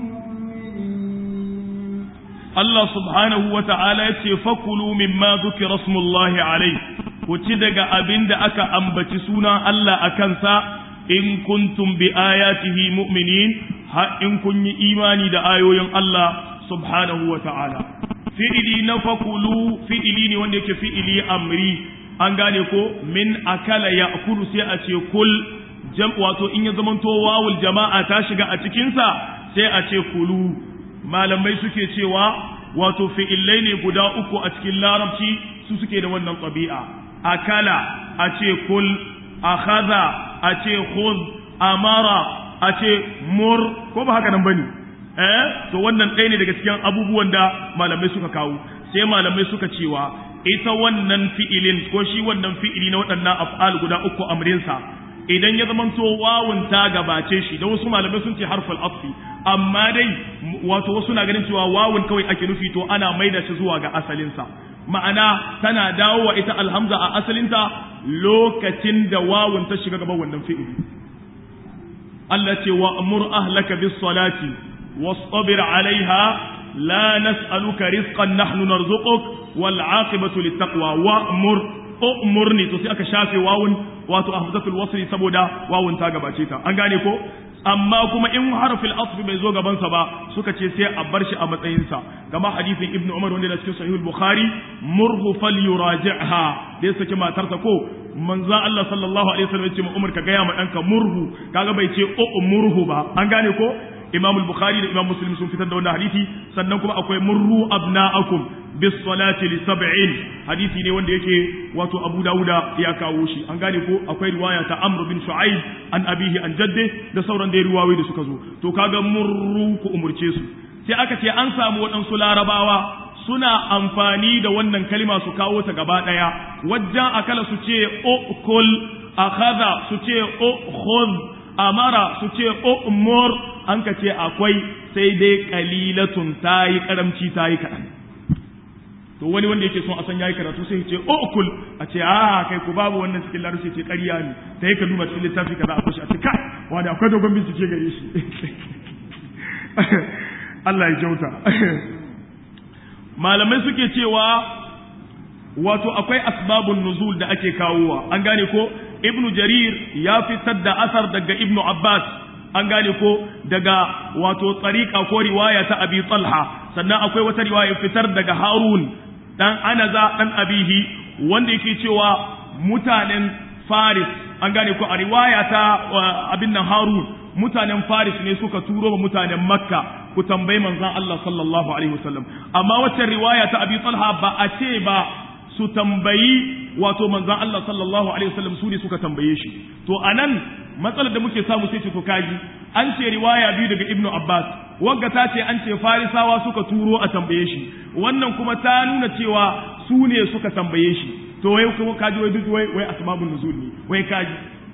مؤمنين Allah subhanahu wa ta'ala ya ce, Fakulu mimma zuki rasmullahi alai, ku ci daga abin da aka ambaci sunan Allah a kansa, in kuntum bi ayatihi mu'minin, ha in kun yi imani da ayoyin Allah subhanahu wa ta'ala. Fi'ili na fakulu fi'ili ne wanda yake fi'ili amri, an gane ko min akala ya kulu sai a ce kul, jam wato in ya zamanto wawul jama'a ta shiga a cikinsa sai a ce kulu. malamai suke cewa wato fi'illai ne guda uku a cikin larabci su suke da wannan ɗabi'a akala a ce kul akhadha a ce khudh amara a ce mur ko ba haka nan bane eh to wannan ɗaya ne daga cikin abubuwan da malamai suka kawo sai malamai suka cewa ita wannan fi'ilin ko shi wannan fi'ili na waɗannan af'al guda uku amrinsa idan ya zamanto wawun ta gabace shi da wasu malamai sun ce harful asfi amma dai wato wasu na ganin cewa wawun kawai ake nufi to ana maida shi zuwa ga asalinsa ma'ana tana dawowa ita alhamza a asalinta lokacin da wawun ta shiga gaban wannan fi'ili Allah ce wa amur ahlaka bis salati wastabir alaiha la nas'aluka rizqan nahnu narzuquk wal aqibatu littaqwa wa amur umurni to sai aka shafe wawun wato ahzatul wasli saboda wawun ta gabace ta an gane ko amma kuma in harfil asfi bai zo gabansa ba suka ce sai a bar shi a matsayinsa kama hadisin ibnu umar wanda da cikin sahihul bukhari murhu falyuraji'ha da ya saki matarsa ko manzo Allah sallallahu alaihi wasallam ya ce umar ka gaya ma danka murhu kaga bai ce o murhu ba an gane ko imam al-bukhari da imam muslim sun fitar da wannan hadisi sannan kuma akwai murru abna'akum bis salati li sab'in hadisi ne wanda yake wato abu dauda ya kawo shi an gane ko akwai riwaya ta amr bin shu'aib an abihi an jadde da sauran da riwayoyi da suka zo to kaga murru ku umurce su sai aka ce an samu waɗansu larabawa suna amfani da wannan kalma su kawo ta gaba ɗaya wajen akala su ce o kul akhadha su ce o khudh amara su ce o umur an ka ce akwai sai dai kalilatun ta yi karamci ta yi kaɗan to wani wanda yake son a san yayi karatu sai ce o kul a ce a kai ku babu wannan cikin larabci ce ƙarya ne sai ka duba cikin littafi kaza a kushi a ce kai wani akwai dogon bincike gare shi Allah ya kyauta malamai suke cewa wato akwai asbabun nuzul da ake kawowa an gane ko ibnu jarir ya fitar da asar daga ibnu abbas an gane ko daga wato tsarika ko riwaya ta abi talha sannan akwai wata riwaya fitar daga harun dan anaza dan abihi wanda yake cewa mutanen faris an gane ko a riwaya ta abin nan harun mutanen faris ne suka turo wa mutanen makka ku tambayi manzon Allah sallallahu alaihi wasallam amma wacce riwaya ta abi talha ba a ce ba su tambayi wato manzon Allah sallallahu alaihi wasallam su ne suka tambaye shi to anan matsalar da muke samu sai ce to kaji an ce riwaya biyu daga ibnu abbas wagga ta ce an ce farisawa suka turo a tambaye shi wannan kuma ta nuna cewa su ne suka tambaye shi to wai kuma kaji wai duk wai wai asbabun nuzul ne wai kaji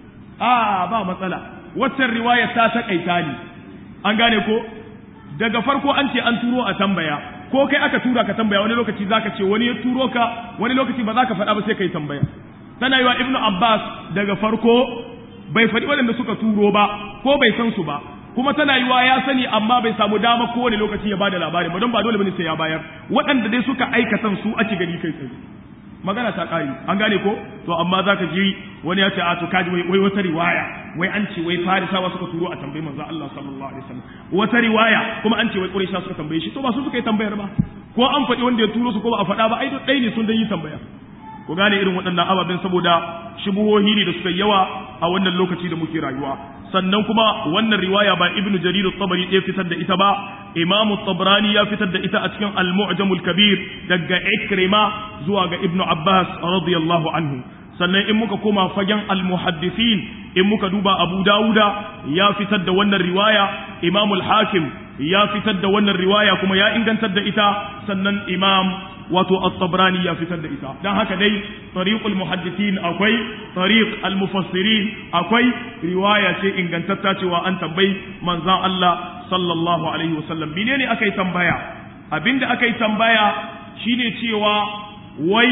a ba matsala waccan riwaya ta takaita ne an gane ko daga farko an ce an turo a tambaya ko kai aka tura ka tambaya wani lokaci zaka ce wani ya turo ka wani lokaci ba za ka faɗa ba sai kai tambaya tana yi wa ibnu abbas daga farko bai faɗi waɗanda suka turo ba ko bai san su ba kuma tana yiwa ya sani amma bai samu dama kowane lokaci ya bada labari ba don ba dole bane sai ya bayar waɗanda dai suka aikatan su ake gani kai tsaye magana ta ƙari an gane ko to amma zaka ji wani ya ce a to kaji wai wata riwaya wai an ce wai farisawa suka turo a tambayi manzo Allah sallallahu alaihi wasallam wata riwaya kuma an ce wai quraisha suka tambaye shi to ba su suka yi tambayar ba ko an faɗi wanda ya turo su ko ba a faɗa ba ai duk ɗaya ne sun dan yi tambaya ku gane irin waɗannan ababen saboda shubuhohi ne da suka yawa a wannan lokaci da muke rayuwa sannan kuma wannan riwaya ba ibnu jarir at-tabari ɗaya fitar da ita ba imam at-tabrani ya fitar da ita a cikin al-mu'jam al-kabir daga ikrima zuwa ga ibnu abbas radiyallahu anhu sannan in muka koma fagen al-muhaddithin in muka duba abu dauda ya fitar da wannan riwaya imam al-hakim ya fitar da wannan riwaya kuma ya ingantar da ita sannan imam wato at-tabrani ya fitar da ita dan haka dai tariqul muhaddithin akwai tariq al-mufassirin akwai riwaya ce ingantatta cewa an tambayi manzon Allah sallallahu alaihi wasallam menene akai tambaya abinda akai tambaya shine cewa wai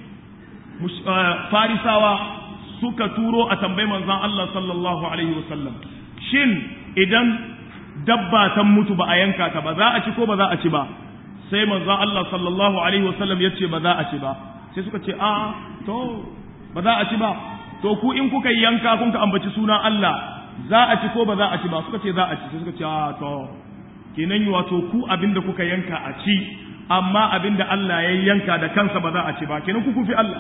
farisawa suka turo a tambayi manzon Allah sallallahu alaihi wasallam shin idan dabba ta mutu ba a yanka ta ba za a ci ko ba za a ci ba sai manzo Allah sallallahu alaihi wasallam ya ce ba za a ci ba sai suka ce a to ba za a ci ba to ku in kuka yanka kun ka ambaci sunan Allah za a ci ko ba za a ci ba suka ce za a ci sai suka ce a to kenan yi wato ku abinda kuka yanka a ci amma abinda Allah ya yanka da kansa ba za a ci ba kenan ku kufi Allah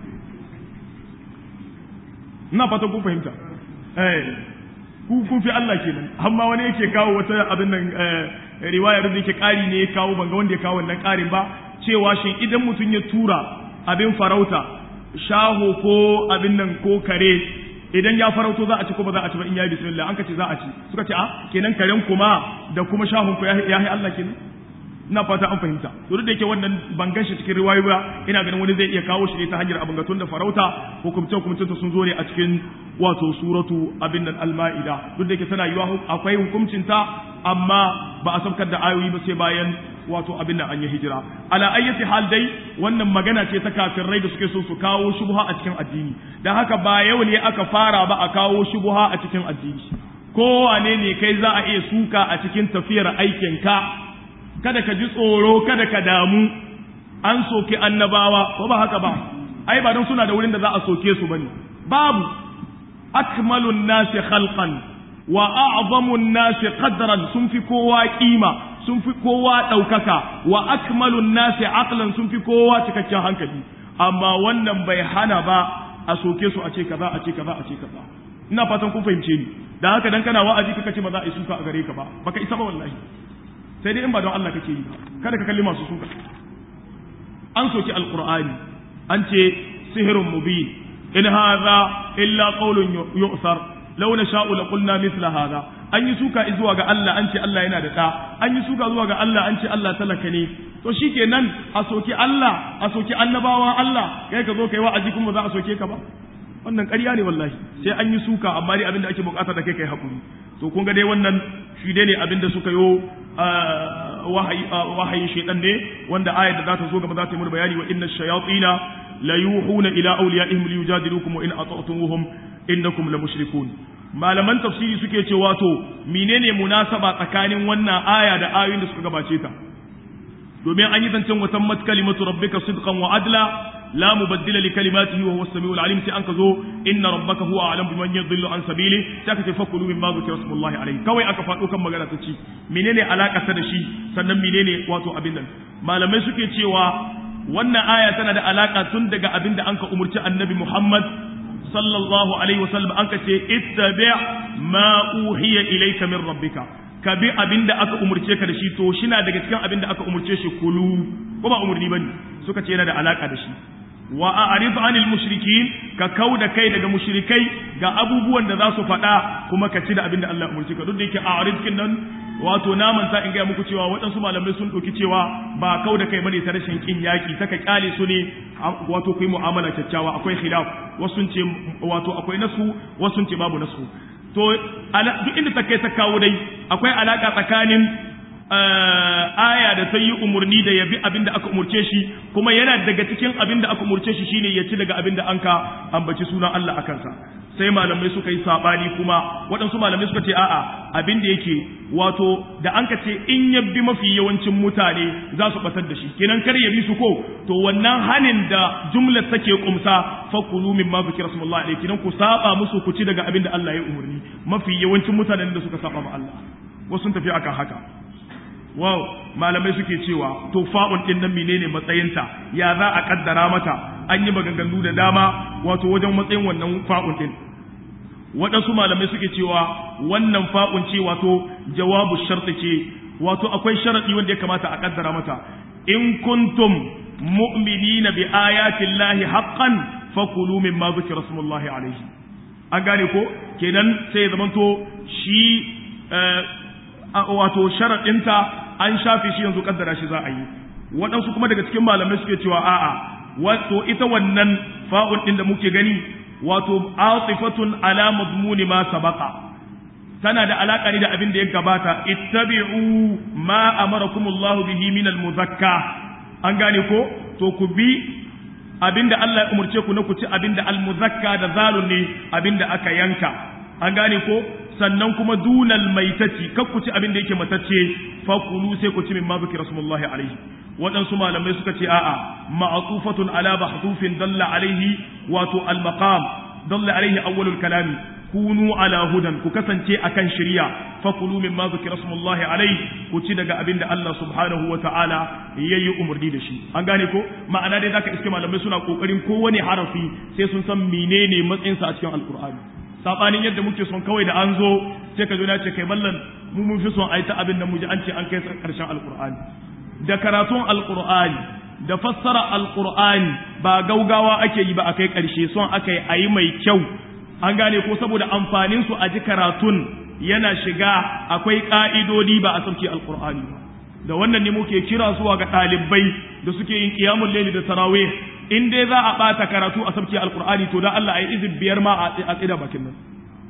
ina fata kun fahimta eh ku kun fi Allah kenan amma wani yake kawo wata abin nan riwayar da yake ƙari ne ya kawo banga wanda ya kawo wannan ƙarin ba cewa shin idan mutum ya tura abin farauta shaho ko abin nan ko kare idan ya farauto za a ci ko ba za a ci ba in yayi bismillah an ka ce za a ci suka ce a kenan karen kuma da kuma shahon ku ya yi Allah kenan ina fata an fahimta to duk da yake wannan ban ganshi cikin riwayoyi ba ina ganin wani zai iya kawo shi ne ta hanyar abin gatun da farauta hukumce hukumcin sun zo ne a cikin wato suratu abin nan al-ma'ida duk da yake tana yiwa akwai hukuncin ta amma ba a saukar da ayoyi ba sai bayan wato abin nan an yi hijira ala ayyati hal dai wannan magana ce ta kafirai da suke so su kawo shubha a cikin addini dan haka ba yau ne aka fara ba a kawo shubha a cikin addini kowane ne kai za a iya suka a cikin tafiyar aikin ka kada ka ji tsoro kada ka damu an soke annabawa ko ba haka ba ai ba don suna da wurin da za a soke su bane babu akmalun nasi khalqan wa a'zamun nasi qadran sun fi kowa kima sun fi kowa daukaka wa akmalun nasi aqlan sun fi kowa cikakken hankali amma wannan bai hana ba a soke su a ce kaza a ce kaza a ce kaza ina fatan kun fahimce ni da haka dan kana wa'azi kaka ce ba za a yi suka a gare ka ba baka isa ba wallahi sai dai in ba don Allah kake yi kada ka kalli masu suka an soki alqur'ani an ce sihirun mubin in hadha illa qawlun yu'sar law nasha'u la qulna mithla hadha an yi suka zuwa ga Allah an ce Allah yana da da an yi suka zuwa ga Allah an ce Allah talaka ne to shikenan a soki Allah a soki annabawan Allah kai ka zo kai wa'azi kuma za a soke ka ba wannan ƙarya ne wallahi sai an yi suka amma dai abin da ake bukata da kai kai hakuri to kun ga dai wannan shi dai ne abin da suka yo wahayin shaitan ne wanda ayar da za ta zo gaba za ta yi mana bayani wa inna shayatina la yuhuna ila awliyaihim li yujadilukum wa in ata'tumuhum innakum la mushrikun malaman tafsiri suke cewa to menene munasaba tsakanin wannan aya da ayoyin da suka gabace ta domin an yi zancen watan mat kalimatu rabbika sidqan wa adla la mubaddila li kalimatihi wa huwa as-sami'ul alim sai an ka zo inna rabbaka huwa a'lamu biman yadhillu an sabili sai aka ce fakulu mimma zikra rasulullahi alayhi kawai aka faɗo kan magana ta ci menene alaka ta da shi sannan menene wato abin nan malamai suke cewa wannan aya tana da alaka tun daga abin da an ka umurci annabi Muhammad sallallahu alaihi wasallam an ka ce ittabi ma uhiya ilayka min rabbika ka bi abin da aka umurce ka da shi to shi na daga cikin abin da aka umurce shi kulu ko ba umurni bane suka ce yana da alaka da shi wa a'rid anil mushrikin ka kauda kai daga mushrikai ga abubuwan da za su faɗa kuma ka ci da abin da Allah umurce ka duk da yake a'rid kin nan wato naman sa in ga muku cewa waɗansu malamai sun ɗauki cewa ba kauda kai bane ta rashin kin yaki ta ka kyale su ne wato ku yi mu'amala kyakkyawa akwai khilaf wasu sun ce wato akwai nasu wasu sun ce babu nasu to duk inda ta kai ta kawo dai akwai alaka tsakanin aya da ta yi umarni da ya bi abin da aka umurce shi kuma yana daga cikin abin da aka umurce shi shine ya ci daga abin da an ka ambaci sunan Allah a kansa sai malamai suka yi sabani kuma waɗansu malamai suka ce a'a abin da yake wato da an ka ce in ya bi mafi yawancin mutane za su batar da shi kenan kar ya bi su ko to wannan hanin da jumlar take kumsa fakulu min ma zikra rasulullahi alaihi kenan ku saba musu ku ci daga abin da Allah ya umarni mafi yawancin mutanen da suka saba ma Allah wasu sun tafi akan haka wow malamai suke cewa to fa'un din nan menene matsayinta ya za a kaddara mata an yi maganganu da dama wato wajen matsayin wannan fa'un din waɗansu malamai suke cewa wannan fa'un ce wato jawabu sharti ce wato akwai sharadi wanda ya kamata a kaddara mata in kuntum mu'minina bi ayatin lahi haqqan fakulu mimma zikra rasulullahi alaihi an gane ko kenan sai ya zamanto shi wato sharaɗinta an shafe shi yanzu kaddara shi za a yi waɗansu kuma daga cikin malamai suke cewa a'a wato ita wannan fa'un ɗin da muke gani wato atifatun ala mazmuni ma sabaqa tana da alaka ne da abin da ya gabata ittabi'u ma amarakumullahu bihi min almuzakka an gane ko to ku bi abinda Allah ya umurce ku na ku ci abinda almuzakka da zalun ne abinda aka yanka an gane ko sannan kuma dunal maitati kar ku ci abin da yake matacce fakulu sai ku ci min ma zikra rasulullahi alaihi waɗansu malamai suka ce a'a ma'atufatun ala bahdufin dalla alaihi wato al maqam dalla alaihi awwalul kalami kunu ala hudan ku kasance akan shari'a fakulu min ma zikra rasulullahi alaihi ku ci daga abin da Allah subhanahu wa ta'ala yayi umarni da shi an gane ko ma'ana dai zaka iske malamai suna kokarin kowane harafi sai sun san menene matsayinsa a cikin alqur'ani sabanin yadda muke son kawai da an zo sai ka zo na ce kai ballan mu mun fi son a yi ta abin da mu ji an ce an kai karshen alkur'ani da karatun alkur'ani da fassara alkur'ani ba gaugawa ake yi ba a kai karshe son aka yi a yi mai kyau an gane ko saboda amfanin su a ji karatun yana shiga akwai ka'idodi ba a sauke alkur'ani ba da wannan ne muke kira zuwa ga ɗalibai da suke yin qiyamul layli da tarawih in dai za a ɓata karatu a sabki alkur'ani to da Allah a yi izin biyar ma a tsida bakin nan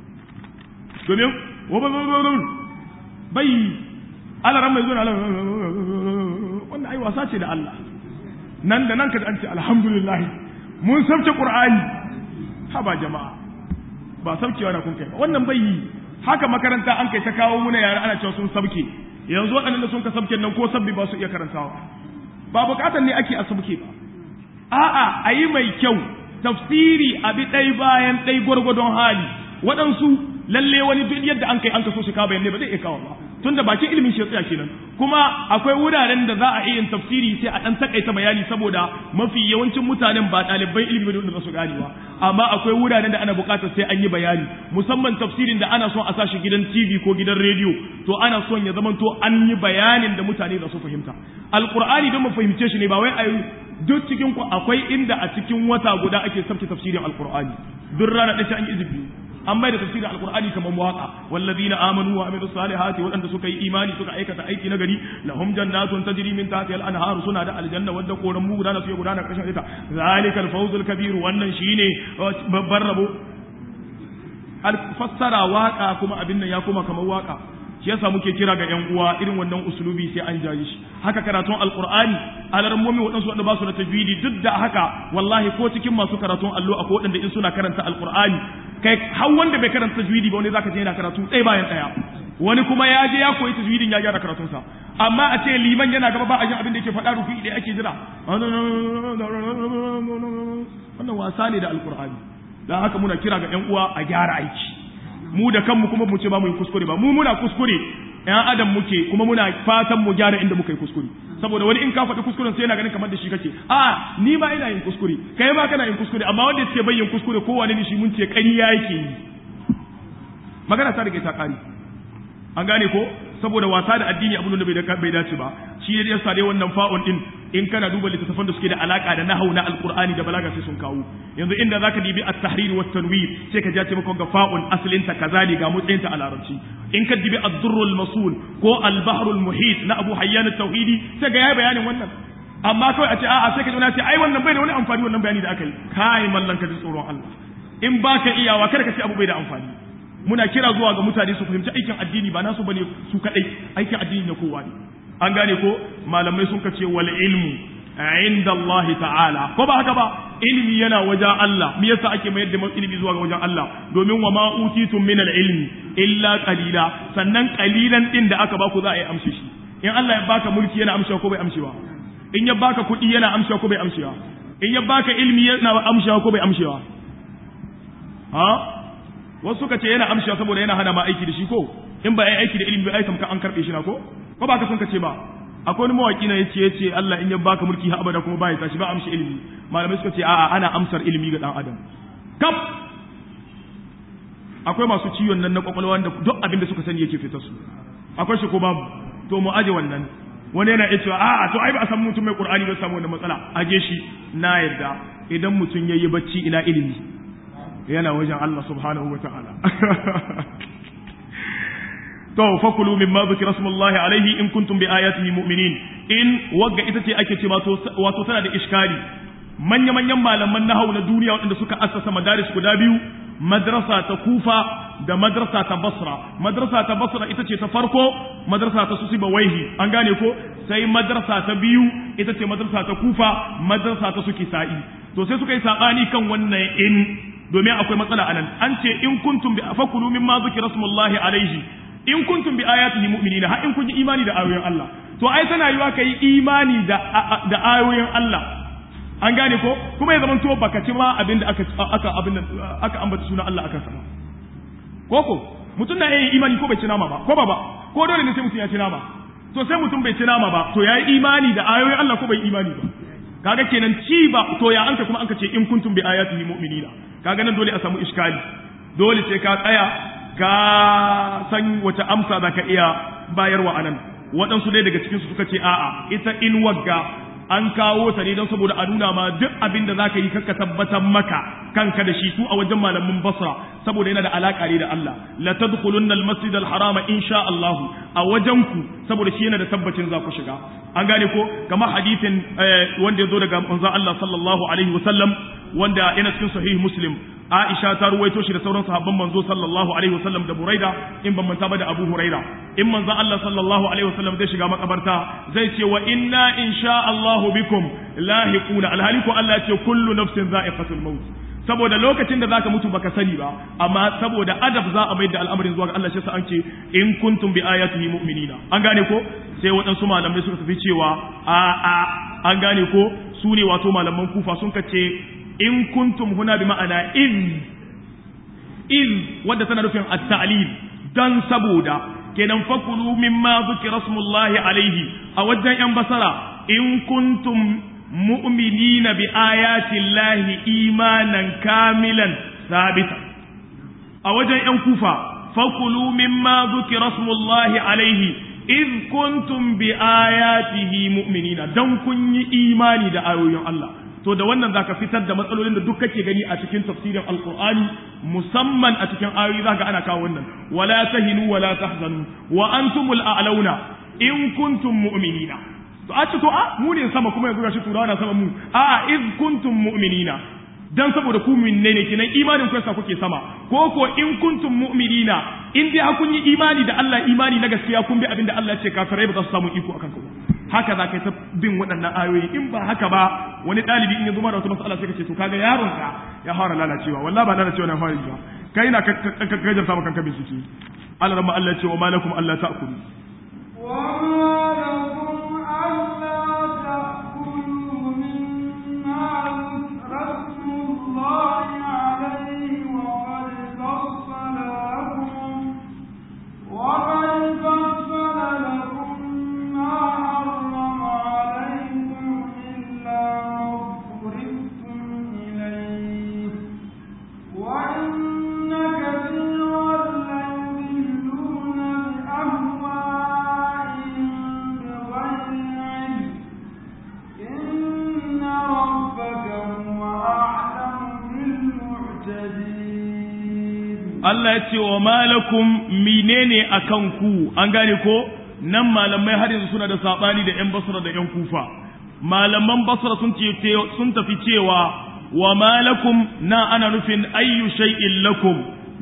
domin bai alaran mai zuwa wannan ai wasa ce da Allah nan da nan ka an ce alhamdulillah mun sabke qur'ani ha ba jama'a ba sabkewa na kun kai ba wannan bai yi haka makaranta an kai ta kawo muna yara ana cewa sun sabke yanzu waɗannan da sun ka sabke nan ko sabbi ba su iya karantawa ba bukatar ne ake a sabke ba a'a a yi mai kyau tafsiri a bi ɗai bayan ɗai gwargwadon hali waɗansu lalle wani duk yadda an kai an kaso shi ka bayan ne ba zai iya kawo ba tunda bakin ilimin shi tsaya kenan kuma akwai wuraren da za a iya yin tafsiri sai a ɗan takaita bayani saboda mafi yawancin mutanen ba ɗaliban ilimi ba da su gane ba amma akwai wuraren da ana buƙatar sai an yi bayani musamman tafsirin da ana son a sashi gidan TV ko gidan rediyo to ana son ya zama to an yi bayanin da mutane za su fahimta alqur'ani don mu fahimce shi ne ba wai a duk cikin ku akwai inda a cikin wata guda ake sabta tafsirin alqur'ani duk rana ɗaya an yi izini an bai da tafsirin alqur'ani kamar waka wallazina amanu wa amilus salihati waɗanda suka yi imani suka aikata aiki na gari lahum jannatun tajri min tahtiha al-anhar suna da aljanna wadda koran mu gudana su gudana karshen ita zalikal fawzul kabir wannan shine babbar rabo fassara waka kuma abin nan ya koma kamar waka shi yasa muke kira ga yan uwa irin wannan usulubi sai an jayi shi haka karatun alqur'ani alarmomi waɗansu wanda ba su da tajwidi duk da haka wallahi ko cikin masu karatun allo akwai waɗanda in suna karanta alqur'ani kai har wanda bai karanta tajwidi ba wani zaka je yana karatu ɗaya bayan ɗaya wani kuma ya je ya koyi tajwidin ya gyara karatunsa amma a ce liman yana gaba ba a jin abin da yake faɗa rufi da ake jira wannan wasa ne da alkur'ani dan haka muna kira ga ƴan uwa a gyara aiki mu da kanmu kuma mu ce ba mu yi kuskure ba mu muna kuskure ƴan adam muke kuma muna fatan mu gyara inda muka yi kuskure saboda wani in ka faɗi kuskuren sai yana ganin kamar da shi kake a ni ma ina yin kuskure kai ma kana yin kuskure amma wanda yake bai yin kuskure kowane ne shi mun ce ƙarya yake yi magana ta rike ta ƙari an gane ko saboda wasa da addini abin da bai dace ba shi ne yasa dai wannan fa'un din in kana duba littattafan da suke da alaka da nahau na alqur'ani da balaga sai sun kawo yanzu inda zaka dibi at-tahrir wa tanwir sai ka jace maka ga fa'un asalin ta kaza ne ga mutsayin ta a larabci in ka dibi ad-durr al-masul ko al-bahr al-muhit na Abu Hayyan at-Tauhidi sai ga yayi bayanin wannan amma kawai a ce a'a sai ka ji ce ai wannan bai da wani amfani wannan bayani da aka yi kai mallan ka ji tsoron Allah in baka iyawa kada ka ce abu bai da amfani muna kira zuwa ga mutane su fahimci aikin addini ba nasu bane su kadai aikin addini na kowa ne an gane ko malamai sun kace wal ilmu inda Allah ta'ala ko ba haka ba ilimi yana wajen Allah me yasa ake mayar da ilimi zuwa ga wajen Allah domin wa ma utitum min al ilmi illa qalila sannan qalilan din da aka baku za a yi amshi shi in Allah ya baka mulki yana amshewa ko bai amshewa in ya baka kuɗi yana amshewa ko bai amshewa in ya baka ilimi yana amshewa ko bai amshewa ha wasu suka ce yana amshewa saboda yana hana ma aiki da shi ko in ba ai aiki da ilimi ba ai tamka an karbe shi na ko ko ba ka sun ce ba akwai wani mawaki na yace yace Allah in ya baka mulki har abada kuma ba ya tashi ba amshi ilimi malamai suka ce a'a ana amsar ilimi ga dan adam kam akwai masu ciwon nan na kwakwalwa wanda duk abin da suka sani yake fitar su akwai shi ko babu to mu aje wannan wani yana iya cewa a'a to ai ba a san mutum mai qur'ani ba samu wannan matsala aje shi na yarda idan mutum yayi bacci ina ilimi yana wajen Allah subhanahu wa ta'ala. To, fakulu min ma zuki rasulullahi alaihi in kuntum bi ayatihi mu'minin in wagga ita ce ake ce wato tana da iskali manya-manyan malaman nahau na duniya waɗanda suka assasa madaris guda biyu madrasa ta kufa da madrasa ta basra madrasa ta basra ita ce ta farko madrasa ta susiba waihi an gane ko sai madrasa ta biyu ita ce madrasa ta kufa madrasa ta suki sa'i to sai suka yi saɓani kan wannan in domin akwai matsala anan an ce in kuntum bi fakulu mimma zikra rasulullahi alaihi in kuntum bi ayatihi mu'minina har in kun yi imani da ayoyin Allah to ai tana yiwa kai imani da da ayoyin Allah an gane ko kuma ya zamanto baka ci ma abinda aka aka abinda aka ambata sunan Allah aka sama koko mutum na yin imani ko bai ci nama ba ko ba ba ko dole ne sai mutum ya ci nama to sai mutum bai ci nama ba to yayi imani da ayoyin Allah ko bai imani ba kaga kenan ci ba to ya anka kuma anka ce in kuntum bi ayatihi mu'minina kaga nan dole a samu iskali dole sai ka tsaya ka san wace amsa za ka iya bayarwa anan waɗansu dai daga cikinsu suka ce a'a ita in wagga an kawo ta ne don saboda a nuna ma duk abin da za ka yi kakka tabbatar maka kanka da shi su a wajen malamin basra saboda yana da alaƙa ne da Allah la tadkhulunna al-masjid al-harama insha Allah a wajen ku saboda shi yana da tabbacin za ku shiga an gane ko kamar hadisin wanda ya zo daga manzon Allah sallallahu alaihi wasallam wanda yana cikin sahih muslim Aisha ta ruwaito shi da sauran sahabban manzo sallallahu alaihi wasallam da Buraida in ban manta ba da Abu Huraira in manzo Allah sallallahu alaihi wasallam zai shiga makabarta zai ce wa inna insha Allah bikum lahiquna alhaliku Allah ce kullu nafsin za'iqatul maut saboda lokacin da zaka mutu baka sani ba amma saboda adab za a mai da al'amarin zuwa ga Allah shi sa an ce in kuntum bi ayatihi mu'minina an gane ko sai waɗansu malamai suka tafi cewa a a an gane ko su ne wato malaman kufa sun kace in kuntum huna bi ma'ana iz iz wadda tana nufin at-ta'lil dan saboda kenan fakulu mimma zikra rasulullahi alaihi a wajen yan basara in kuntum mu'minina bi ayati llahi imanan kamilan sabita a wajen yan kufa fakulu mimma zikra rasulullahi alaihi iz kuntum bi ayatihi mu'minina dan kun yi imani da ayoyin Allah to da wannan zaka fitar da matsalolin da duk kake gani a cikin tafsirin alqur'ani musamman a cikin ayoyi zaka ana kawo wannan wala tahinu wala tahzanu wa antumul a'launa in kuntum mu'minina to a ce to a mu ne sama kuma yanzu gashi turawa na sama mu a iz kuntum mu'minina dan saboda ku minne ne kenan imanin ku yasa kuke sama ko ko in kuntum mu'minina in dai kun yi imani da Allah imani na gaskiya kun bi abinda Allah ya ce kafirai ba za su samu iko akan ku ba haka za ka yi ta bin waɗannan ayoyi in ba haka ba wani ɗalibi in ya zuma da wata matsala sai ka ce to kaga yaron ka ya fara lalacewa wallahi ba lalacewa na fara ba kai na ka gajar samu kanka bincike Allah rama Allah ce wa malakum Allah ta'kulu وما لكم ألا تأكلوا مما ذكر اسم الله عليه وقد فصل لكم وقد فصل لكم ما حرم عليكم إلا ما اضطررتم إليه وإن كثيرا ليضلون بأهوائهم بغير علم إن ربك هو أعلم بالمعتدين Allah ya ce wa malakum menene akan ku an gane ko nan malamai har yanzu suna da sabani da yan basra da yan kufa malaman basra sun ce sun tafi cewa wa malakum na ana nufin ayyu shay'in lakum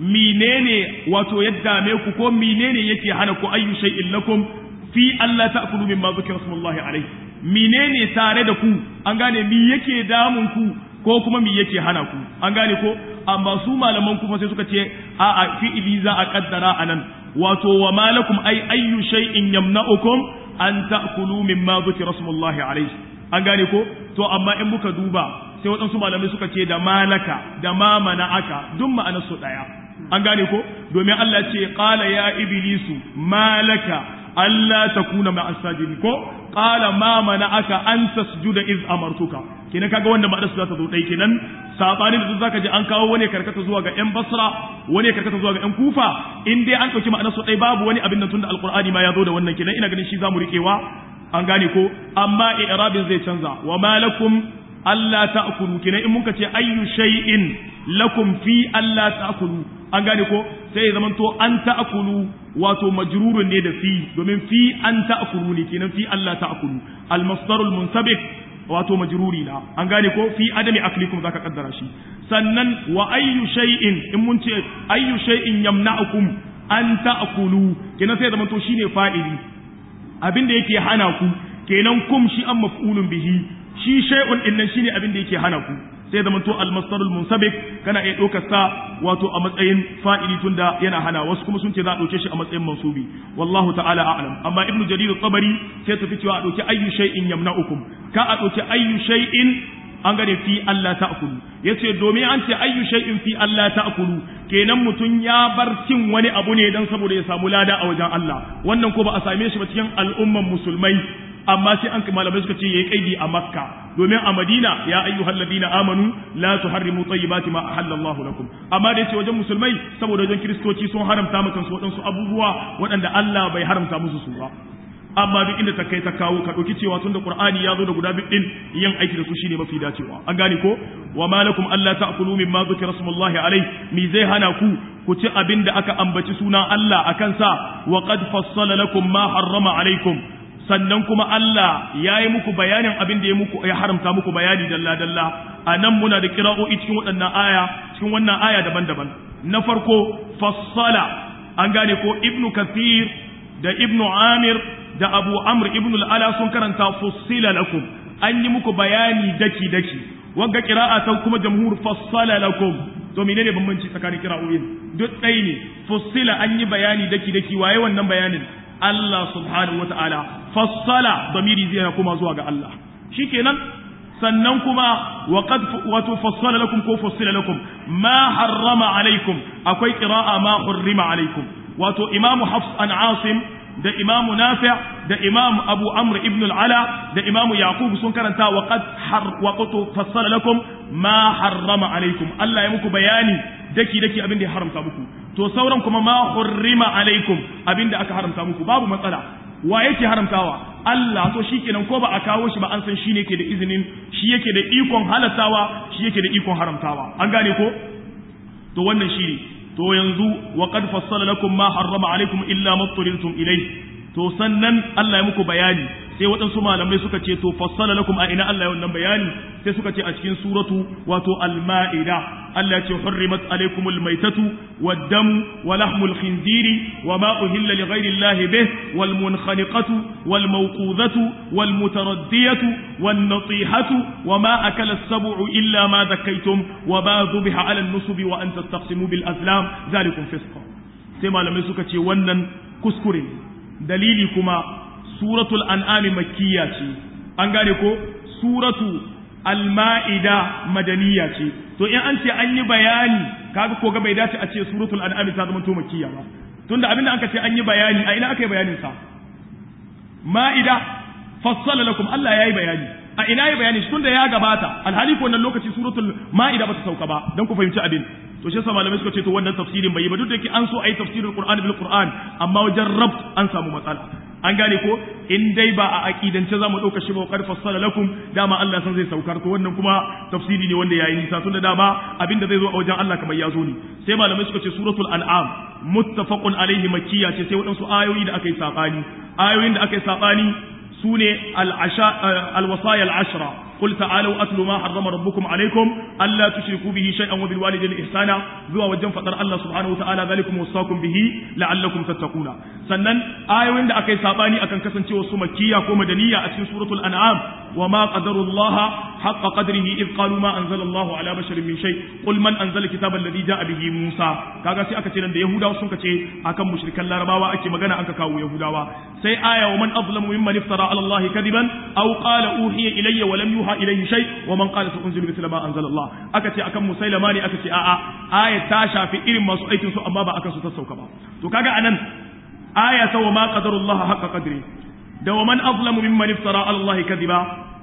menene wato ya dame ku ko menene yake hana ku ayyu shay'in lakum fi Allah ta'kulu mimma zikra rasulullahi alaihi menene tare da ku an gane mi yake damun ku ko kuma mi yake hana ku an gane ko amma su malaman kuma sai suka ce a a fi'ili za a kaddara anan wato wa malakum ay ayyu shay'in yamna'ukum an ta'kulu mimma dhukira rasulullahi alayhi an gane ko to amma in muka duba sai waɗansu malamai suka ce da malaka da ma mana'aka duk ma'anar su daya an gane ko domin Allah ce qala ya iblisu malaka Allah takuna ma'as sajidin ko qala ma mana'aka an tasjuda iz amartuka kenan kaga wanda ma'anar su za ta zo dai kenan sabanin da zaka ji an kawo wani karkata zuwa ga yan basra wani karkata zuwa ga yan kufa in dai an dauki ma'anar su dai babu wani abin nan tunda alqur'ani ma ya zo da wannan kenan ina ganin shi zamu rikewa an gane ko amma i'rabin zai canza wa malakum alla ta'kulu kenan in muka ce ayyu shay'in lakum fi alla ta'kulu an gane ko sai ya zamanto an ta'kulu wato majrurun ne da fi domin fi an ta'kulu ne kenan fi alla ta'kulu al-masdarul munsabiq wato majruri na an gane ko fi adami aklikum zaka kaddara shi sannan wa ayyu shay'in in mun ce ayyu shay'in yamna'ukum an ta'kulu kenan sai zaman to shine fa'ili abin da yake hana ku kenan kum shi an maf'ulun bihi shi shay'un din nan shine abin da yake hana ku sai zaman to al-masdarul munsabik kana iya ɗaukar sa wato a matsayin fa'ili tunda yana hana wasu kuma sun ce za a ɗauke shi a matsayin mansubi wallahu ta'ala a'lam amma ibnu jarir at-tabari sai tafi cewa a ɗauki ayyu shay'in yamna'ukum ka a ɗauki ayyu shay'in an gane fi Allah ta'kulu yace domin an ce ayyu shay'in fi Allah ta'kulu kenan mutum ya bar cin wani abu ne dan saboda ya samu lada a wajen Allah wannan ko ba a same shi ba cikin al'umman musulmai amma sai an malamai suka ce yayi kaidi a makka domin a madina ya ayyuhal ladina amanu la tuharrimu tayyibati ma ahallallahu lakum amma da yace wajen musulmai saboda wajen kristoci sun haramta maka su wadansu abubuwa waɗanda Allah bai haramta musu su ba amma duk inda ta kai ta kawo ka ɗauki cewa tunda qur'ani ya zo da guda biyu din yin aiki da su shine mafi dacewa an gane ko wa malakum alla ta'kulu mimma dhukira rasulullahi alai mi zai hana ku ku ci abin da aka ambaci sunan Allah akan sa wa qad fassala lakum ma harrama alaikum sannan kuma Allah ya yi muku bayanin abin da ya muku ya haramta muku bayani dalla dalla a nan muna da kira'o'i cikin waɗannan aya cikin wannan aya daban-daban na farko fassala an gane ko ibnu kathir da ibnu amir da abu amr ibn al'ala sun karanta fussila lakum an yi muku bayani daki daki wagga kira'a ta kuma jamhur fassala lakum to menene bambanci tsakanin kira'o'in duk ɗaya ne fussila an yi bayani daki daki waye wannan bayanin Allah subhanahu wata'ala fassala damiri zai kuma zuwa ga Allah shikenan sannan kuma wa qad wato fassala lakum ko fassila lakum ma harrama alaikum akwai qira'a ma hurrima alaikum wato imamu hafs an asim da imamu nafi da imamu abu amr ibn al-ala da imamu yaqub sun karanta wa qad har wa qad fassala lakum ma harrama alaikum Allah ya muku bayani daki daki abin da ya haramta muku to sauran kuma ma hurrima alaikum abin da aka haramta muku babu matsala wa yake haramtawa Allah to shikenan ko ba a kawo shi ba an san shi ne ke da izinin shi yake da ikon halattawa shi yake da ikon haramtawa an gane ko to wannan shi ne to yanzu wa qad fassala lakum ma harrama alaikum illa ma turirtum ilai to sannan Allah ya muku bayani sai waɗansu malamai suka ce to fassala lakum a ina Allah ya wannan bayani sai suka ce a cikin suratu wato al-ma'ida Allah ya ce hurrimat alaikumul maitatu wad-damu wa lahmul khinziri wa ma uhilla li ghayri Allah bih wal munkhaniqatu wal mawqudatu wal mutaraddiyatu wan natihatu wa ma akala as-sab'u illa ma dhakkaytum wa ma dhubiha 'ala an-nusubi wa an tastaqsimu bil azlam zalikum fisq sai malamai suka ce wannan kuskure dalili kuma suratul an'ami makkiya ce an gane ko suratu al-ma'ida madaniya ce to in an ce an yi bayani kaga ko ga bai dace a ce suratul an'ami ta zama to makkiya ba tunda abinda aka ce an yi bayani a ina aka yi bayanin sa ma'ida fassala lakum Allah yayi bayani a ina yayi bayani tunda ya gabata alhali ko wannan lokaci suratul ma'ida bata sauka ba dan ku fahimci abin to shi yasa malamai suka ce to wannan tafsirin bai yi ba duk da yake an so ayi tafsirin qur'ani bil qur'an amma wajen rabt an samu matsala an gane ko in dai ba a aqidance zamu dauka shi ba qad fassala lakum dama Allah san zai saukar to wannan kuma tafsiri ne wanda yayi nisa tunda dama abinda zai zo a wajen Allah kamar ya zo ne sai malamai suka ce suratul an'am muttafaqun alaihi makkiya ce sai wadansu ayoyi da aka yi sabani ayoyin da aka yi sabani sune al-wasaya al-ashra قل تعالوا أتلوا ما حرم ربكم عليكم ألا تشركوا به شيئا وبالوالدين إحسانا ذو وجن فطر الله سبحانه وتعالى ذلكم وصاكم به لعلكم تتقون sannan ayoyin da aka yi sabani akan kasancewa su makkiya ko madaniya a cikin suratul an'am wa ma qadarullaha haqqa qadrihi id qalu ma anzalallahu ala basharin min shay qul man anzala kitaba alladhi ja'a bihi musa kaga sai aka ce nan da yahudawa sun kace akan mushrikan larabawa ake magana an ka kawo yahudawa sai aya wa man azlamu mimman iftara ala allahi kadiban aw qala uhiya ilayya wa lam yuha ilayhi shay wa man qala sa'unzilu mithla ma anzala allah aka ce akan musailama ne aka ce a'a aya ta shafi irin masu aikin su amma ba akan su ta sauka ba to kaga anan aya ta wa ma qadarullah haqqa qadri da wa man azlamu mimman iftara ala Allah kadiba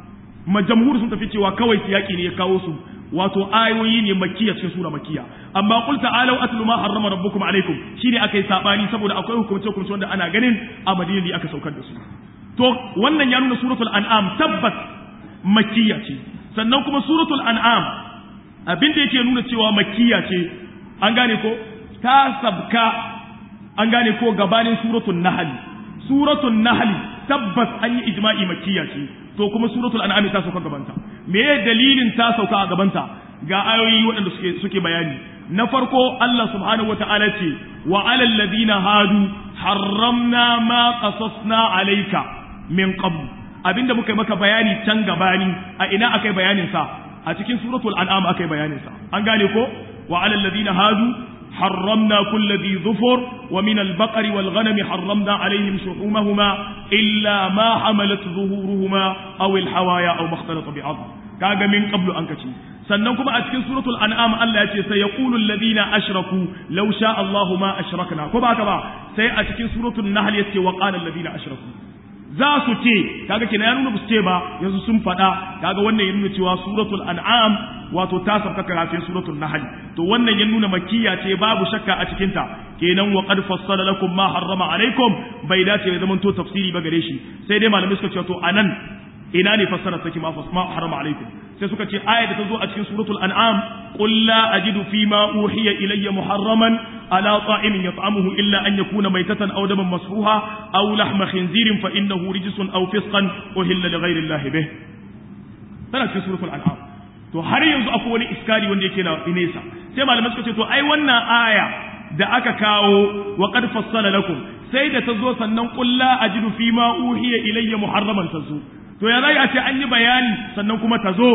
ma jamhur sun tafi cewa kawai siyaki ne ya kawo su wato ayoyi ne makkiya cikin sura makkiya amma qul ta'alu atlu ma harrama rabbukum alaikum shine akai sabani saboda akwai hukumce hukumce wanda ana ganin a Madina ne aka saukar da su to wannan ya nuna suratul an'am tabbas makkiya ce sannan kuma suratul an'am abin da yake nuna cewa makkiya ce an gane ko ta sabka an gane ko gabanin suratul nahl suratul nahl tabbas an yi ijma'i makkiya ce to kuma suratul an'am ta sauka gabanta me ye dalilin ta sauka a gabanta ga ayoyi waɗanda suke suke bayani na farko Allah subhanahu wata'ala ce wa alal ladina hadu harramna ma qasasna alayka min qabl abinda muka yi maka bayani can gabani a ina akai bayanin sa a cikin suratul an'am akai bayanin sa an gane ko wa alal ladina hadu حرمنا كل ذي ظفر ومن البقر والغنم حرمنا عليهم شحومهما إلا ما حملت ظهورهما أو الحوايا أو ما اختلط بعظم كاغا من قبل أنكتي sannan kuma a cikin suratul an'am Allah ya ce sai yaqulu alladhina ashraku law sha Allahu ma ashrakna ko ba haka ba sai a cikin suratul nahl yace wa qala alladhina ashraku za su ce kaga kenan ya nuna ba su ce ba yanzu sun faɗa kaga wannan ya nuna cewa suratul an'am wato ta sabka kafin suratul nahl to wannan ya nuna makkiya ce babu shakka a cikin ta kenan wa qad fassala lakum ma harrama alaikum bai dace ya zama to tafsiri ba gare shi sai dai malamai suka ce to anan ina ne fassara take ma harrama alaikum sai suka ce aya da ta zo a cikin suratul an'am qul la ajidu fi ma uhiya ilayya muharraman ala ta'imin yat'amuhu illa an yakuna maytatan aw daman masfuha aw lahma khinzirin fa innahu rijsun aw fisqan uhilla li ghayri allahi bih tana cikin suratul an'am to har yanzu akwai wani iskari wanda yake na nesa sai malamai suka ce to ai wannan aya da aka kawo wa qad fassala lakum sai da ta zo sannan qul la ajidu fi ma uhiya ilayya muharraman tazu to ya zai a ce an yi bayani sannan kuma ta zo